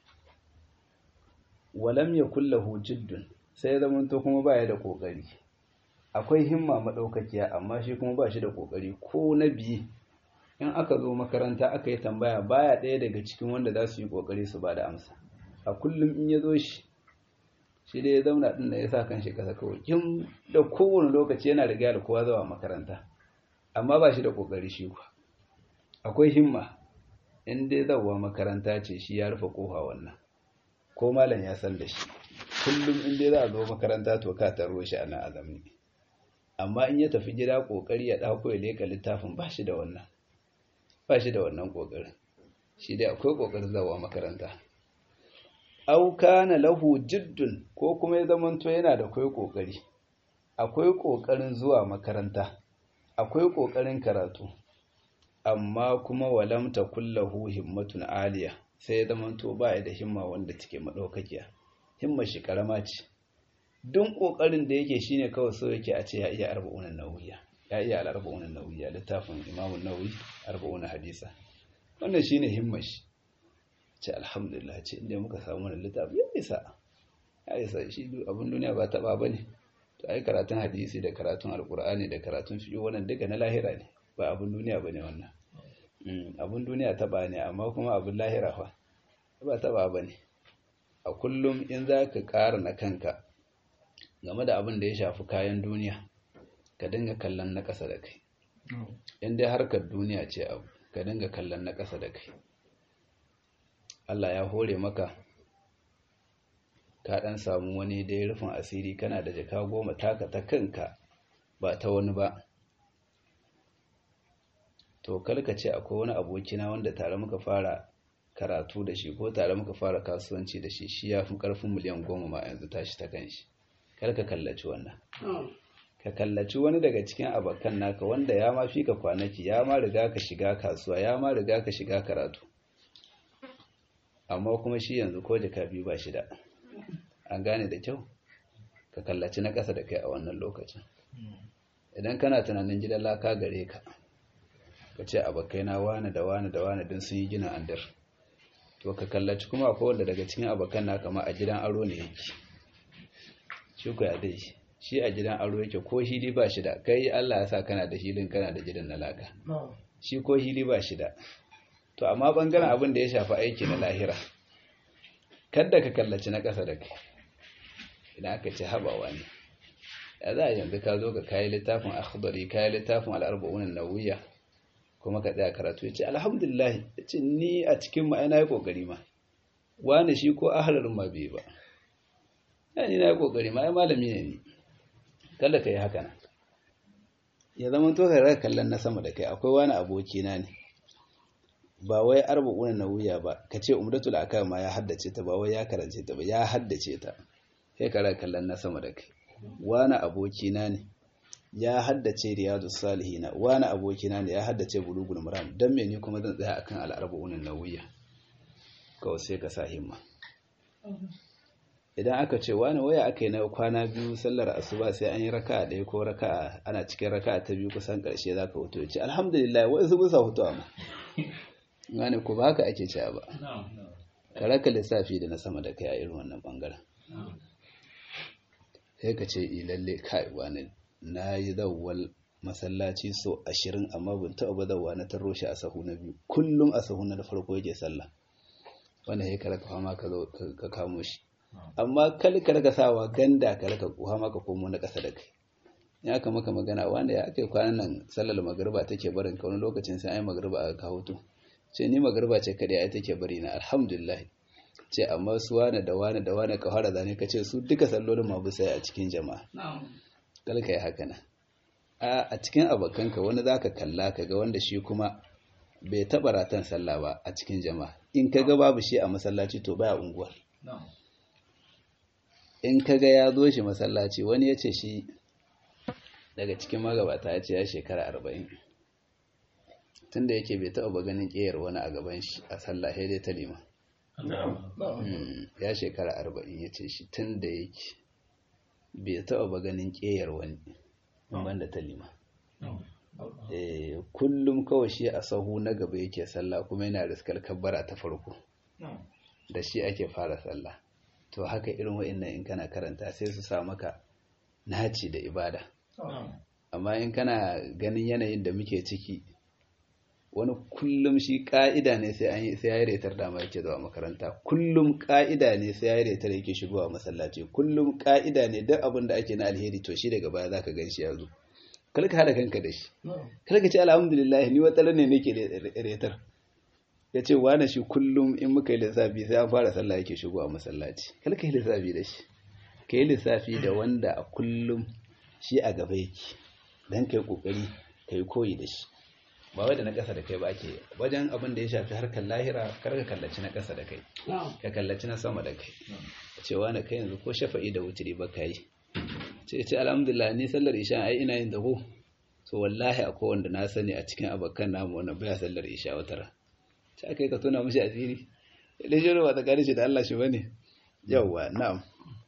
walam yakul lahu jiddun sai ya zamanto kuma baya da kokari akwai himma madaukakiya amma shi kuma ba shi da kokari ko na biyi in aka zo makaranta aka yi tambaya baya ɗaya daga cikin wanda za su yi kokari su ba da amsa a kullum in ya zo shi shi dai ya zauna ɗin da ya sa kan shi ƙasa kawai kin da kowane lokaci yana riga da kowa zuwa makaranta amma ba shi da kokari shi kuwa akwai himma in dai zawa makaranta ce shi ya rufe kofa wannan ko malam ya san da shi kullum in dai za a zo makaranta to ka taro shi a nan a zamani amma in ya tafi gida kokari ya dauko ya leka littafin ba shi da wannan ba shi da wannan kokarin shi dai akwai kokarin zawa makaranta aw kana lahu jiddun ko kuma ya zamanto yana da kai kokari akwai kokarin zuwa makaranta akwai kokarin karatu amma kuma walam takullahu himmatun aliya sai ya zamanto ba da himma wanda take madaukakiya himmar shi karama ce duk kokarin da yake shine kawai so yake a ce ya iya arba'unan nawiya ya iya al-arba'unan nawiya littafin Imam an-Nawawi arba'unan hadisa wannan shine himmar shi ce alhamdulillah ce inda muka samu wannan littafi ya isa ya isa shi abin duniya ba taba bane to ai karatun hadisi da karatun alqur'ani da karatun fiqh wannan duka na lahira ne ba abin duniya bane wannan abin duniya taba ne amma kuma abin lahira fa ba taba bane a kullum in za ka ƙara na kanka game da abin da ya shafi kayan duniya ka dinga kallon na ƙasa da kai in dai harkar duniya ce abu ka dinga kallon na ƙasa da kai Allah ya hore maka ka ɗan samu wani dai rufin asiri kana da jaka goma taka ta kanka ba ta wani ba to kalka ce akwai wani abokina wanda tare muka fara karatu da shi ko tare muka fara kasuwanci da shi shi ya fi ƙarfin miliyan goma ma yanzu tashi ta kan shi kar ka kallaci wannan ka kallaci wani daga cikin abokan naka wanda ya ma fi ka kwanaki ya ma riga ka shiga kasuwa ya ma riga ka shiga karatu amma kuma shi yanzu ko jaka biyu ba shi da an gane da kyau ka kallaci na ƙasa da kai a wannan lokacin idan kana tunanin gidan laka gare ka ka ce abokai na wane da wane da wane don sun yi gina andar to ka kallaci kuma akwai wanda daga cikin abokan na kama a gidan aro ne yake shi ku ya dai shi a gidan aro yake ko hili ba shi da kai Allah ya sa kana da hilin kana da gidan na laka shi ko hili ba shi da to amma bangaren abin da ya shafi aiki na lahira kadda ka kallaci na ƙasa da kai idan aka ce habawa ne ya za a yanzu ka zo ka kayi littafin akhdari kayi littafin al'arba'unan nawiya kuma ka tsaya karatu ya ce alhamdulillah ya ce ni a cikin ma na yi ƙoƙari ma wani shi ko ahalarin ma bai ba ya ni na yi ƙoƙari ma ya malami ne ni kada ka yi haka nan ya zama to ka raka kallon na sama da kai akwai wani abokina ne ba wai arba'una na wuya ba ka ce umdatul akam ma ya haddace ta ba wai ya karance ta ba ya haddace ta sai ka raka kallon na sama da kai wani abokina ne ya haddace riyadu salihina wani abokina ne ya haddace bulugul maram dan me ni kuma zan tsaya akan al-arba'un an-nawawiyya kawai sai ka sa himma idan aka ce wani waya aka yi na kwana biyu sallar asuba sai an yi raka'a ɗaya ko raka'a ana cikin raka'a ta biyu kusan ƙarshe za ka hoto ya ce alhamdulillah wai su musa hoto amma wani ko ba haka ake cewa ba ka raka lissafi da na sama da kai a irin wannan bangaren sai ka ce lalle kai wani na yi zawwal masallaci so ashirin amma ban taɓa ba zawwa na taro shi a sahu na biyu kullum a sahu na farko yake sallah wanda ya karaka fama ka zo ka kamo shi amma kal ka raka sawa ganda ka raka fama ka komo na ƙasa da kai ya aka maka magana wanda ya aka kwanan nan sallar magariba take barin ka wani lokacin sai ai magariba aka kawo to ce ni magariba ce kadai ai take bari na alhamdulillah ce amma su wane da wane da wane ka fara zane ka ce su duka sallolin ma bisa a cikin jama'a kal ka yi haka nan a cikin abokanka wani zaka kalla ka ga wanda shi kuma bai taɓa ratan sallah ba a cikin jama'a in ka ga babu shi a masallaci to baya unguwar in ka ga ya zo shi masallaci wani ya ce shi daga cikin magabata ya ce ya shekara arba'in tunda yake bai taɓa ganin ƙeyar wani a gaban shi a sallah sai dai ta lima ya shekara arba'in ya ce shi tun da yake bai taɓa ganin ƙeyar wani banda ta lima kullum kawai shi a sahu na gaba yake sallah kuma yana riskar kabbara ta farko da shi ake fara sallah to haka irin wa'annan in kana karanta sai su sa maka naci da ibada amma in kana ganin yanayin da muke ciki wani kullum shi ka'ida ne sai an yi sai ya retar da ma yake zuwa makaranta kullum ka'ida ne sai ya retar yake shigowa masallaci kullum ka'ida ne duk abin da ake na alheri to shi daga baya zaka gan shi ya zo kar ka hada kanka da shi kar ka ce alhamdulillah ni wata ne nake retar ya ce wane shi kullum in muka yi lissafi sai an fara sallah yake shigowa masallaci kar ka yi lissafi da shi ka yi lissafi da wanda a kullum shi a gaba yake don ka yi kokari ka yi koyi da shi ba wai da na ƙasa da kai ba ake wajen abin da ya shafi harkar lahira kar ka kallaci na ƙasa da kai ka kallaci na sama da kai cewa na kai yanzu ko shafa'i da wuturi ba ka yi ce ce alhamdulillah ni sallar isha ai ina yin dago so wallahi akwai wanda na sani a cikin abokan namu wanda baya sallar isha wata ta kai ka tona mishi asiri da shi ba ta shi da Allah shi bane yawwa na'am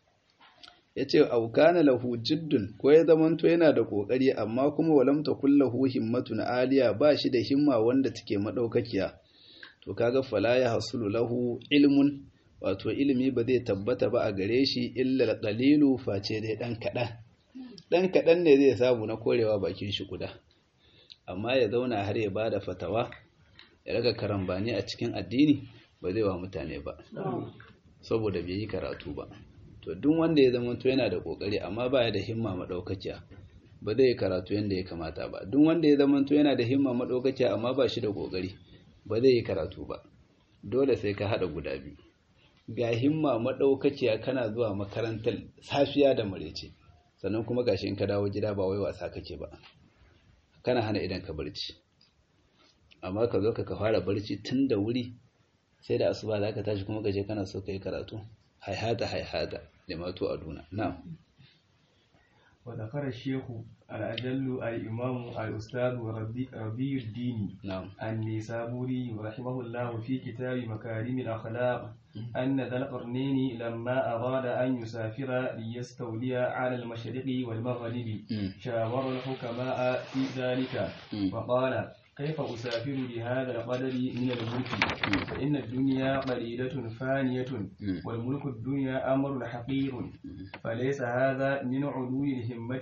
yace au kana lahu jiddun ko ya zamanto yana da kokari amma kuma walam takul lahu himmatun aliya ba shi da himma wanda take madaukakiya to kaga fala ya hasulu lahu ilmun wato ilimi ba zai tabbata ba a gare shi illa qalilu face dai dan kadan dan kadan ne zai samu na korewa bakin shi kuda amma ya zauna har ya bada fatawa ya raga karambani a cikin addini ba zai wa mutane ba saboda bai yi karatu ba to duk wanda ya zama to yana da kokari amma ba ya da himma madaukakiya ba zai karatu yanda ya kamata ba duk wanda ya zama to yana da himma madaukakiya amma ba shi da kokari ba zai yi karatu ba dole sai ka hada guda biyu ga himma madaukakiya kana zuwa makarantar safiya da marece sannan kuma gashi in ka dawo gida ba wai wasa kake ba kana hana idan ka barci amma ka zo ka fara barci tun da wuri sai da asuba za ka tashi kuma gaje kana so ka yi karatu haihata haihata limatu aduna na'am وذكر الشيخ الأجل الإمام الأستاذ ربي, ربي الدين نعم النيسابوري رحمه الله في كتاب مكارم الأخلاق أن ذا القرنين لما أراد أن يسافر ليستولي على المشرق والمغرب شاور الحكماء في ذلك فقال كيف أسافر بهذا القدر من الملك فإن الدنيا قليلة فانية والملك الدنيا أمر حقير فليس هذا من علو الهمة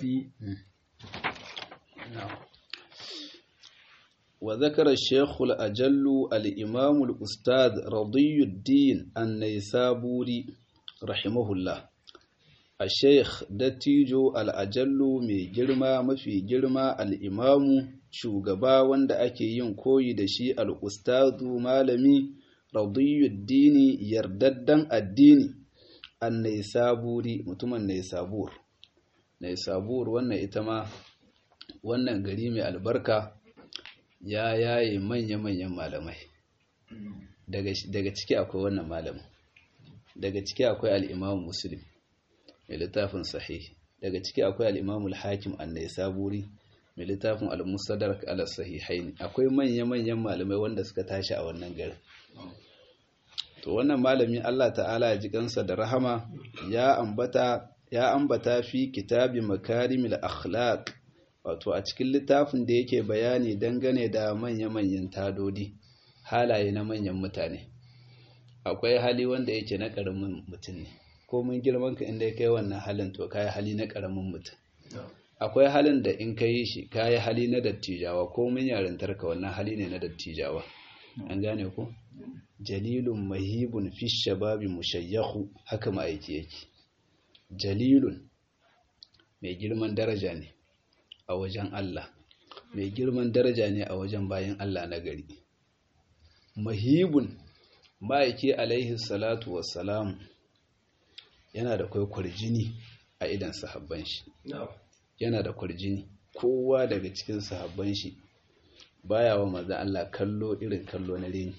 وذكر الشيخ الأجل الإمام الأستاذ رضي الدين النيسابوري رحمه الله الشيخ دتيجو الأجل مي جرما مفي جرما الإمام shugaba wanda ake yin koyi da shi al'ustadu malami radiyuddini yardaddan addini an naisaburi mutumin naisabur naisabur wannan ita ma wannan gari mai albarka ya yaye manya-manyan malamai daga ciki akwai wannan malamin daga ciki akwai al'imamu muslim mai littafin sahih daga ciki akwai al'imamu al-hakim an naisaburi mai littafin al-mustadrak ala sahihaini akwai manya-manyan malamai wanda suka tashi a wannan garin to wannan malami Allah ta'ala ya ji kansa da rahama ya ambata ya ambata fi kitabi makarimil akhlaq wato a cikin littafin da yake bayani dangane da manya-manyan tadodi halaye na manyan mutane akwai hali wanda yake na karamin mutum ne ko mun girman ka inda kai wannan halin to kai hali na karamin mutum akwai halin da in ka yi shi ka yi hali na dattijawa ko min yarintar ka wannan hali ne na dattijawa an gane ko jalilun mahibun fi shababi mushayyahu haka ma'aiki yake jalilun mai girman daraja ne a wajen Allah mai girman daraja ne a wajen bayan Allah na gari mahibun ma'aiki alaihi salatu wassalam yana da kwai kwarjini a idan sahabban shi yana da kwarjini kowa daga cikin sahabban shi baya wa maza Allah kallo irin kallo na reni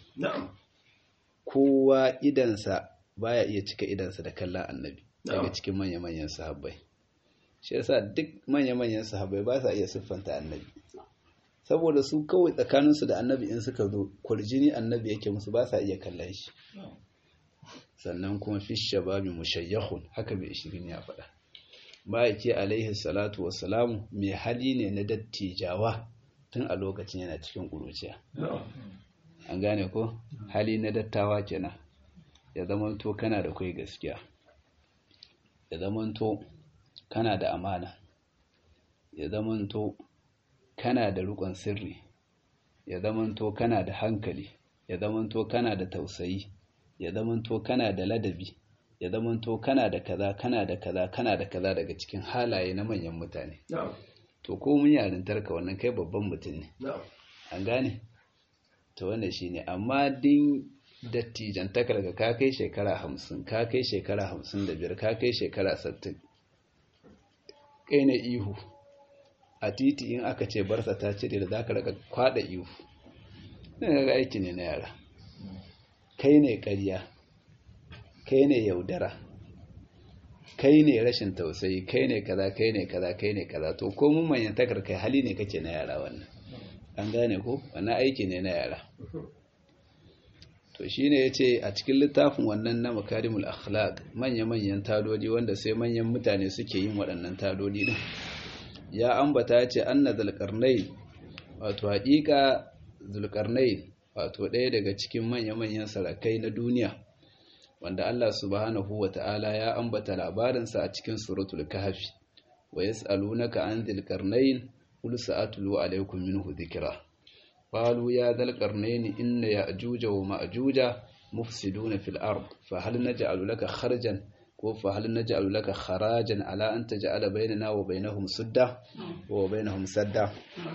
kowa idansa baya iya cika idansa da kallon annabi daga cikin manya-manyan sahabbai shi yasa duk manya-manyan sahabbai ba sa iya siffanta annabi saboda su kawai tsakaninsu da annabi in suka zo kwarjini annabi yake musu ba sa iya kallon shi sannan kuma fi shababi mushayyahun haka bai shirin ya faɗa ma'aiki alaihi salatu wassalamu mai hali ne na dattijawa tun a lokacin yana cikin ƙuruciya an gane ko hali na dattawa kenan ya zamanto kana da kai gaskiya ya zamanto kana da amana ya zamanto kana da rukun sirri ya zamanto kana da hankali ya zamanto kana da tausayi ya zamanto kana da ladabi ya zamanto kana da kaza kana da kaza kana da kaza daga cikin halaye na manyan mutane to ko mun yarintarka wannan kai babban mutum ne an gane to wannan shine amma din dattijan takarga ka kai shekara hamsin ka kai shekara hamsin da biyar ka kai shekara sattin kai na ihu a titi in aka ce barsa ta cire da za ka raka kwada ihu ɗin ga aiki ne na yara kai ne ƙarya kai ne yaudara kai ne rashin tausayi kai ne kaza kai ne kaza kai ne kaza to ko mun manyan takar kai hali ne kake na yara wannan an gane ko wannan aiki ne na yara to shine yace a cikin littafin wannan na makarimul akhlaq manya-manyan tadodi wanda sai manyan mutane suke yin waɗannan tadodi din ya ambata yace anna zulqarnain wato haƙiƙa zulqarnain wato ɗaya daga cikin manya-manyan sarakai na duniya wanda Allah subhanahu wa ta'ala ya ambata labarinsa a cikin suratul kahfi wa yas'alunaka an dhil qarnayn qul sa'atlu alaykum minhu dhikra qalu ya dhal qarnayn inna ya'juja wa ma'juja mufsiduna fil ard fa hal naj'alu laka kharjan ko fa hal naj'alu laka kharajan ala an taj'ala bainana wa bainahum sudda wa bainahum sadda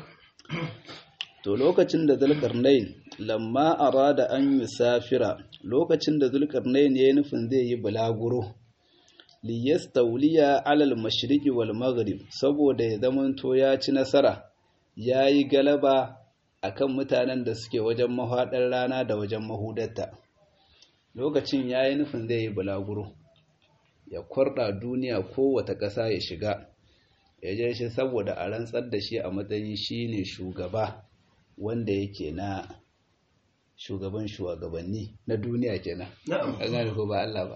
to lokacin da zulkarnain lamma arada an yusafira lokacin da zulkarnain yayin nufin zai yi bulaguro li yastawliya alal mashriqi wal maghrib saboda ya zamanto ya ci nasara yayi galaba akan mutanen da suke wajen mahadar rana da wajen mahudarta lokacin yayi nufin zai yi bulaguro ya kwarda duniya kowace ƙasa ya shiga ya je shi saboda a rantsar da shi a matsayin shine shugaba wanda yake na shugaban shugabanni na duniya kenan an gane ko ba Allah ba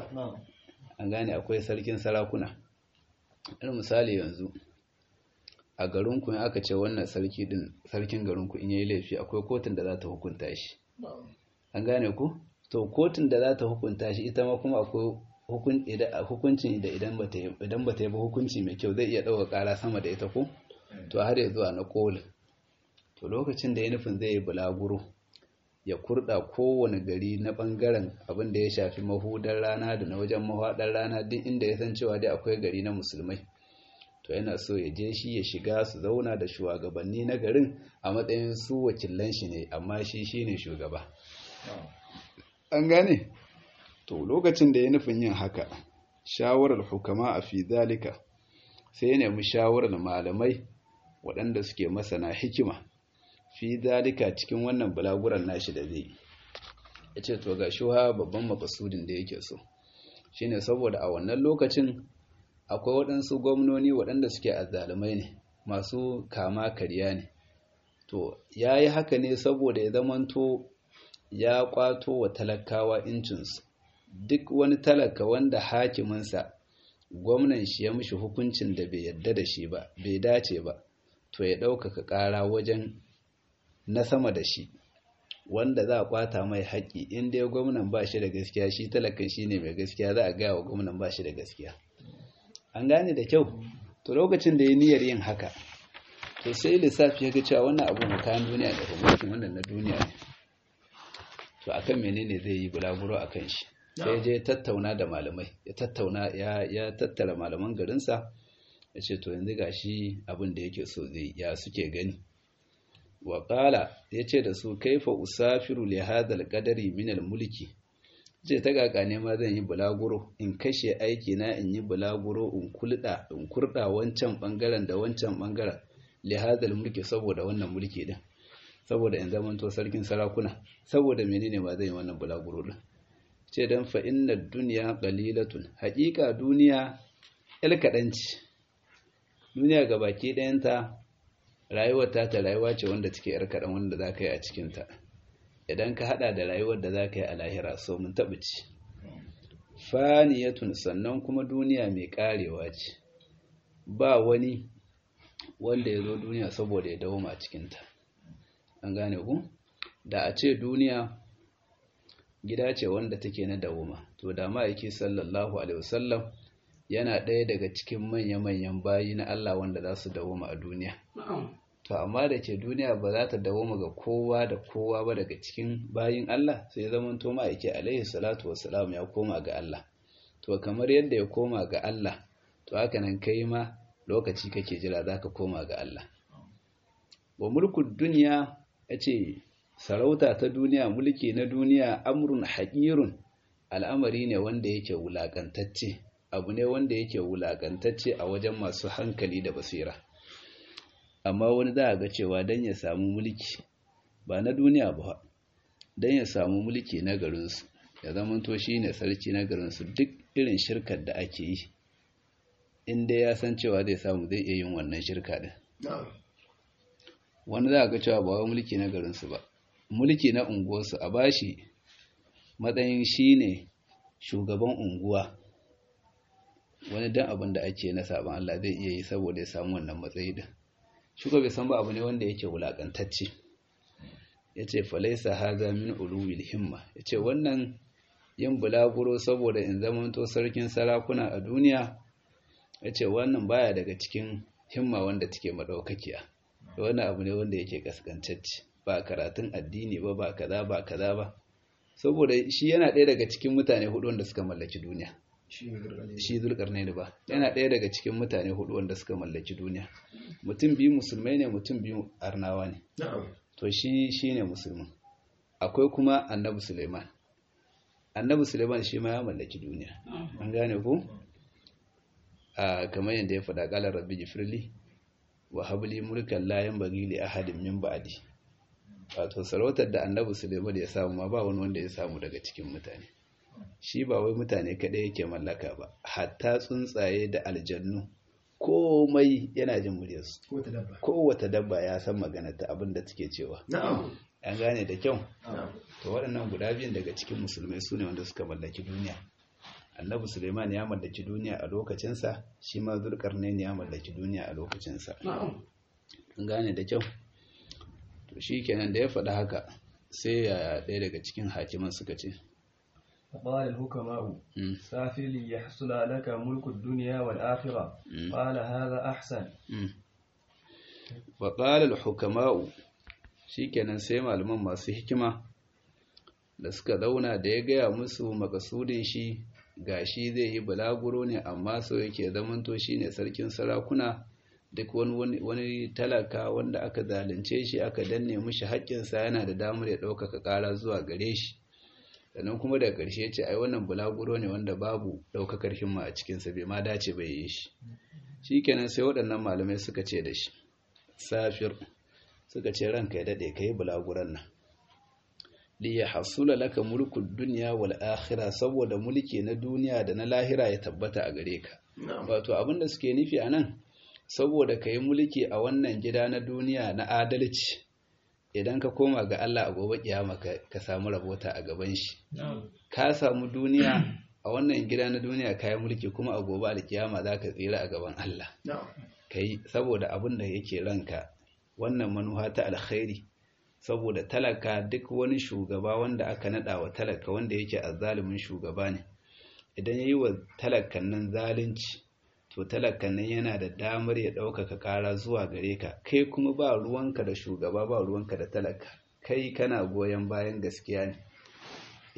an gane akwai sarkin sarakuna irin misali yanzu a garinku in aka ce wannan sarki din sarkin garinku in yayi laifi akwai kotun da za ta hukunta shi an gane ku to kotun da za ta hukunta shi ita ma kuma akwai hukuncin da idan bata idan bata yi ba hukunci mai kyau zai iya ɗauka ƙara sama da ita ko to har ya zuwa na kolin to lokacin da ya nufin zai yi bulaguro ya kurda kowane gari na bangaren abin da ya shafi mahudar rana da na wajen mahaɗar rana duk inda ya san cewa dai akwai gari na musulmai to yana so ya je shi ya shiga su zauna da shugabanni na garin a matsayin su wakilan shi ne amma shi shine shugaba an gane to lokacin da ya nufin yin haka shawarar hukama a fi zalika sai ya nemi shawarar malamai waɗanda suke masana hikima fi zalika cikin wannan bulaguran nashi da zai ya ce to ga shuha babban makasudin da yake so shine saboda a wannan lokacin akwai waɗansu gwamnoni waɗanda suke azzalumai ne masu kama karya ne to ya yi haka ne saboda ya zamanto ya kwato wa talakawa incinsu duk wani talaka wanda hakiminsa gwamnan shi ya mishi hukuncin da bai yadda da shi ba bai dace ba to ya ɗaukaka ƙara wajen na sama da shi wanda za a kwata mai haƙƙi in dai gwamnan ba shi da gaskiya shi talakan shi ne mai gaskiya za a gaya wa gwamnan ba shi da gaskiya an gane da kyau to lokacin da ya niyyar yin haka to sai lissafi ya ga cewa wannan abu kayan duniya da mulkin wannan na duniya ne to akan menene zai yi bulaguro akan shi sai je tattauna da malamai ya tattauna ya ya tattara malaman garinsa ya ce to yanzu gashi abin da yake so zai ya suke gani wa qala yace da su kaifa usafiru li hadha al-qadari min al-mulki ce ta kaka ne ma zan yi bulaguro in kashe aiki na in yi bulaguro in kulda in kurda wancan bangaren da wancan bangaren li hadha al-mulki saboda wannan mulki din saboda in zaman to sarkin sarakuna saboda menene ma zan yi wannan bulaguro din ce dan fa inna dunya qalilatun haqiqa duniya il kadanci duniya gabaki dayanta rayuwar ta ta rayuwa ce wanda take yar kaɗan wanda za ka yi a cikinta idan ka haɗa da rayuwar da za ka yi a lahira so mun taɓa ci faniyatun sannan kuma duniya mai ƙarewa ce ba wani wanda ya zo duniya saboda ya dawoma a cikinta an gane ku da a ce duniya gida ce wanda take na dawoma to da ma'aiki sallallahu alaihi wasallam yana ɗaya daga cikin manya-manyan bayi na Allah wanda za su dawoma a duniya. To, amma da ke duniya ba za ta dawoma ga kowa da kowa ba daga cikin bayin Allah sai zaman to ma'aiki alaihi salatu wassalam ya koma ga Allah. To, kamar yadda ya koma ga Allah, to haka nan kai ma lokaci kake jira za ka koma ga Allah. Wa mulkin duniya ya ce, sarauta ta duniya, mulki na duniya, amrun haƙirun, al'amari ne wanda yake wulaƙantacce. abu ne wanda yake wulakantacce a wajen masu hankali da basira amma wani za a ga cewa don ya samu mulki ba na duniya ba don ya samu mulki na garinsu ya zamanto shi ne sarki na garinsu duk irin shirkar da ake yi inda ya san cewa zai samu zai iya yin wannan shirka din wani za a ga cewa ba wa mulki na garinsu ba mulki na unguwarsu a bashi matsayin shi ne shugaban unguwa wani dan abin da ake na sabon Allah zai iya yi saboda ya samu wannan matsayi din shi bai san ba abu ne wanda yake wulakantacce yace falaisa haza min ulul himma yace wannan yin bulaguro saboda in zamanto sarkin sarakuna a duniya yace wannan baya daga cikin himma wanda take madaukakiya wannan abu ne wanda yake kaskantacce ba karatun addini ba ba kaza ba kaza ba saboda shi yana ɗaya daga cikin mutane hudu wanda suka mallaki duniya shi zulkarnaini ba yana ɗaya daga cikin mutane hudu wanda suka mallaki duniya mutum biyu musulmai ne mutum biyu arnawa ne to shi shi ne musulmin akwai kuma annabi suleiman annabi suleiman shi ma ya mallaki duniya an gane ku a kamar yadda ya faɗa ƙalar rabbi jifirli wa habli mulkan layan bagi li ahadin min ba'di wato sarautar da annabi suleiman ya samu ma ba wani wanda ya samu daga cikin mutane shi ba wai mutane kaɗai yake mallaka ba hatta tsuntsaye da aljannu komai yana jin muryarsu kowace dabba ya san maganarta abin da take cewa an gane da kyau to waɗannan guda biyun daga cikin musulmai su ne wanda suka mallaki duniya annabi suleiman ya mallaki duniya a lokacinsa shi ma zulkarnain ya mallaki duniya a lokacinsa an gane da kyau to shi kenan da ya faɗi haka sai ya ɗaya daga cikin hakiman suka ce فقال الحكماء سافر ليحصل لك ملك الدنيا والآخرة قال هذا أحسن وقال الحكماء shikenan sai malaman masu hikima da suka zauna da ya gaya musu makasudin shi gashi zai yi balaguro ne amma so yake zamanto shine sarkin sarakuna duk wani wani talaka wanda aka zalunce shi aka danne mishi haƙƙinsa yana da damar ya ɗaukaka ƙara zuwa gare shi sannan kuma daga ƙarshe ce ai wannan bulaguro ne wanda babu ɗaukakar himma a cikinsa bai ma dace bai yi shi shi kenan sai waɗannan malamai suka ce da shi safir suka ce ranka ya daɗe ka yi bulaguran nan li ya hasula laka mulkul duniya wal akhira saboda mulki na duniya da na lahira ya tabbata a gare ka wato abin da suke nufi a nan saboda ka yi mulki a wannan gida na duniya na adalci idan ka koma ga Allah a gobe kiyama ka samu rabota a gaban shi ka samu duniya a wannan gida na duniya ka yi mulki kuma a gobe alkiyama za ka tsira a gaban Allah kai saboda abin da yake ranka wannan manuha ta alkhairi saboda talaka duk wani shugaba wanda aka nada wa talaka wanda yake azzalumin shugaba ne idan yayi wa talakan nan zalunci to talakan nan yana da damar ya ɗaukaka ƙara zuwa gare ka kai kuma ba ruwanka da shugaba ba ruwanka da talaka kai kana goyon bayan gaskiya ne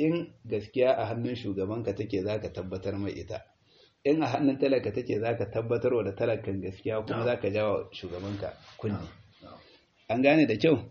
in gaskiya a hannun shugabanka take za ka tabbatar mai ita in a hannun talaka take za ka tabbatar wa da talakan gaskiya kuma za ka jawa shugabanka kunni an gane da kyau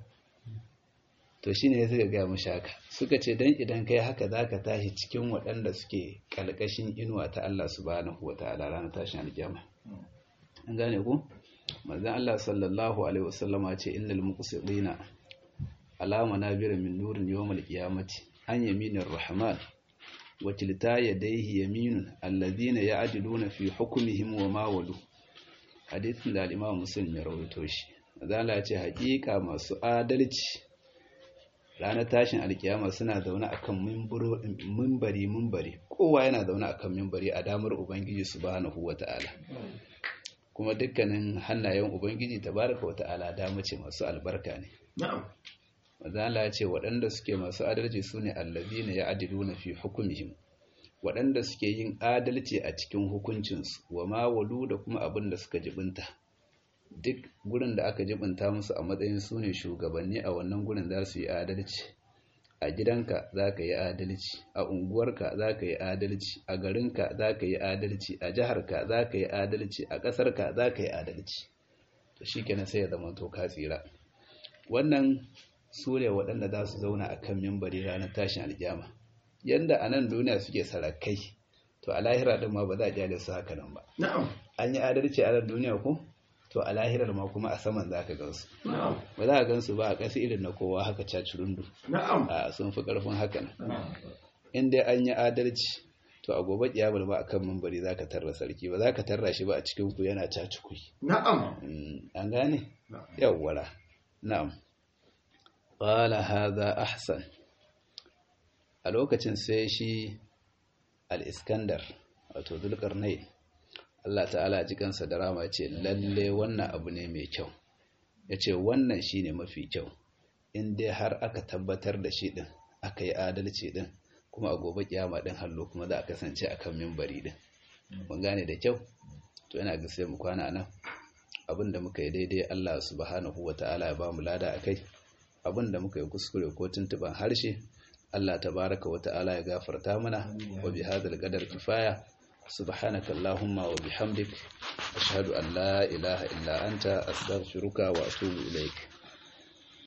to shine ya suka gaya mashi haka suka ce dan idan kai haka za ka tashi cikin waɗanda suke ƙalƙashin inuwa ta Allah subhanahu wa ta'ala ranar tashin alƙiyama an gane ku manzon Allah sallallahu alaihi wasallama ce innal muqsidina alama nabira min nurin yawmal qiyamati an yaminir rahman wa tilta yadayhi yaminun alladhina ya'diluna fi hukmihim wa ma walu hadithin da al-imam muslim ya rawaito shi manzon Allah ce haƙiƙa masu adalci ranar tashin alkiyama suna zaune akan mimbari mimbari kowa yana zaune akan mimbari a damar ubangiji subhanahu wata'ala kuma dukkanin hannayen ubangiji tabaraka wata'ala dama ce masu albarka ne mazala ya ce waɗanda suke masu adalci su ne allazina ya na fi hukumihim waɗanda suke yin adalci a cikin hukuncinsu wa ma walu da kuma abin da suka jibinta duk gurin da aka jibinta musu a matsayin su ne shugabanni a wannan gurin za su yi adalci a gidanka za ka yi adalci a unguwarka za ka yi adalci a garinka za ka yi adalci a jiharka za ka yi adalci a ƙasarka za ka yi adalci to shi kenan sai ya zama to ka tsira wannan su ne waɗanda za su zauna a kan mimbari ranar tashin alƙiyama yadda a nan duniya suke sarakai to a lahira ɗin ma ba za a kyale su haka nan ba an yi adalci a nan duniya ko to a lahirar ma kuma a saman za ka gansu ba za a gansu ba a ƙasa irin na kowa haka cacirundu a sun fi ƙarfin haka nan in dai an yi adalci to a gobe kiyamar ba a kan mambari za ka tarra sarki ba za ka tarra shi ba a cikin ku yana cacikui na'am an gane yawwara na'am qala hadha ahsan a lokacin sai shi al-iskandar wato zulkarnain Allah ta'ala ji kansa da rama ce lalle wannan abu ne mai kyau ya ce wannan shi ne mafi kyau in dai har aka tabbatar da shi ɗin aka yi adalci ɗin kuma a gobe kiyama ɗin hallo kuma za a kasance a kan mimbari ɗin mun gane da kyau to yana ga sai mu kwana nan abin da muka yi daidai Allah subhanahu wa ta'ala ya ba mu lada a kai abin da muka yi kuskure ko tuntuɓan harshe Allah tabaraka wa ta'ala ya gafarta mana wa bi hadal qadar kifaya سبحانك اللهم وبحمدك أشهد أن لا إله إلا أنت أستغفرك وأتوب إليك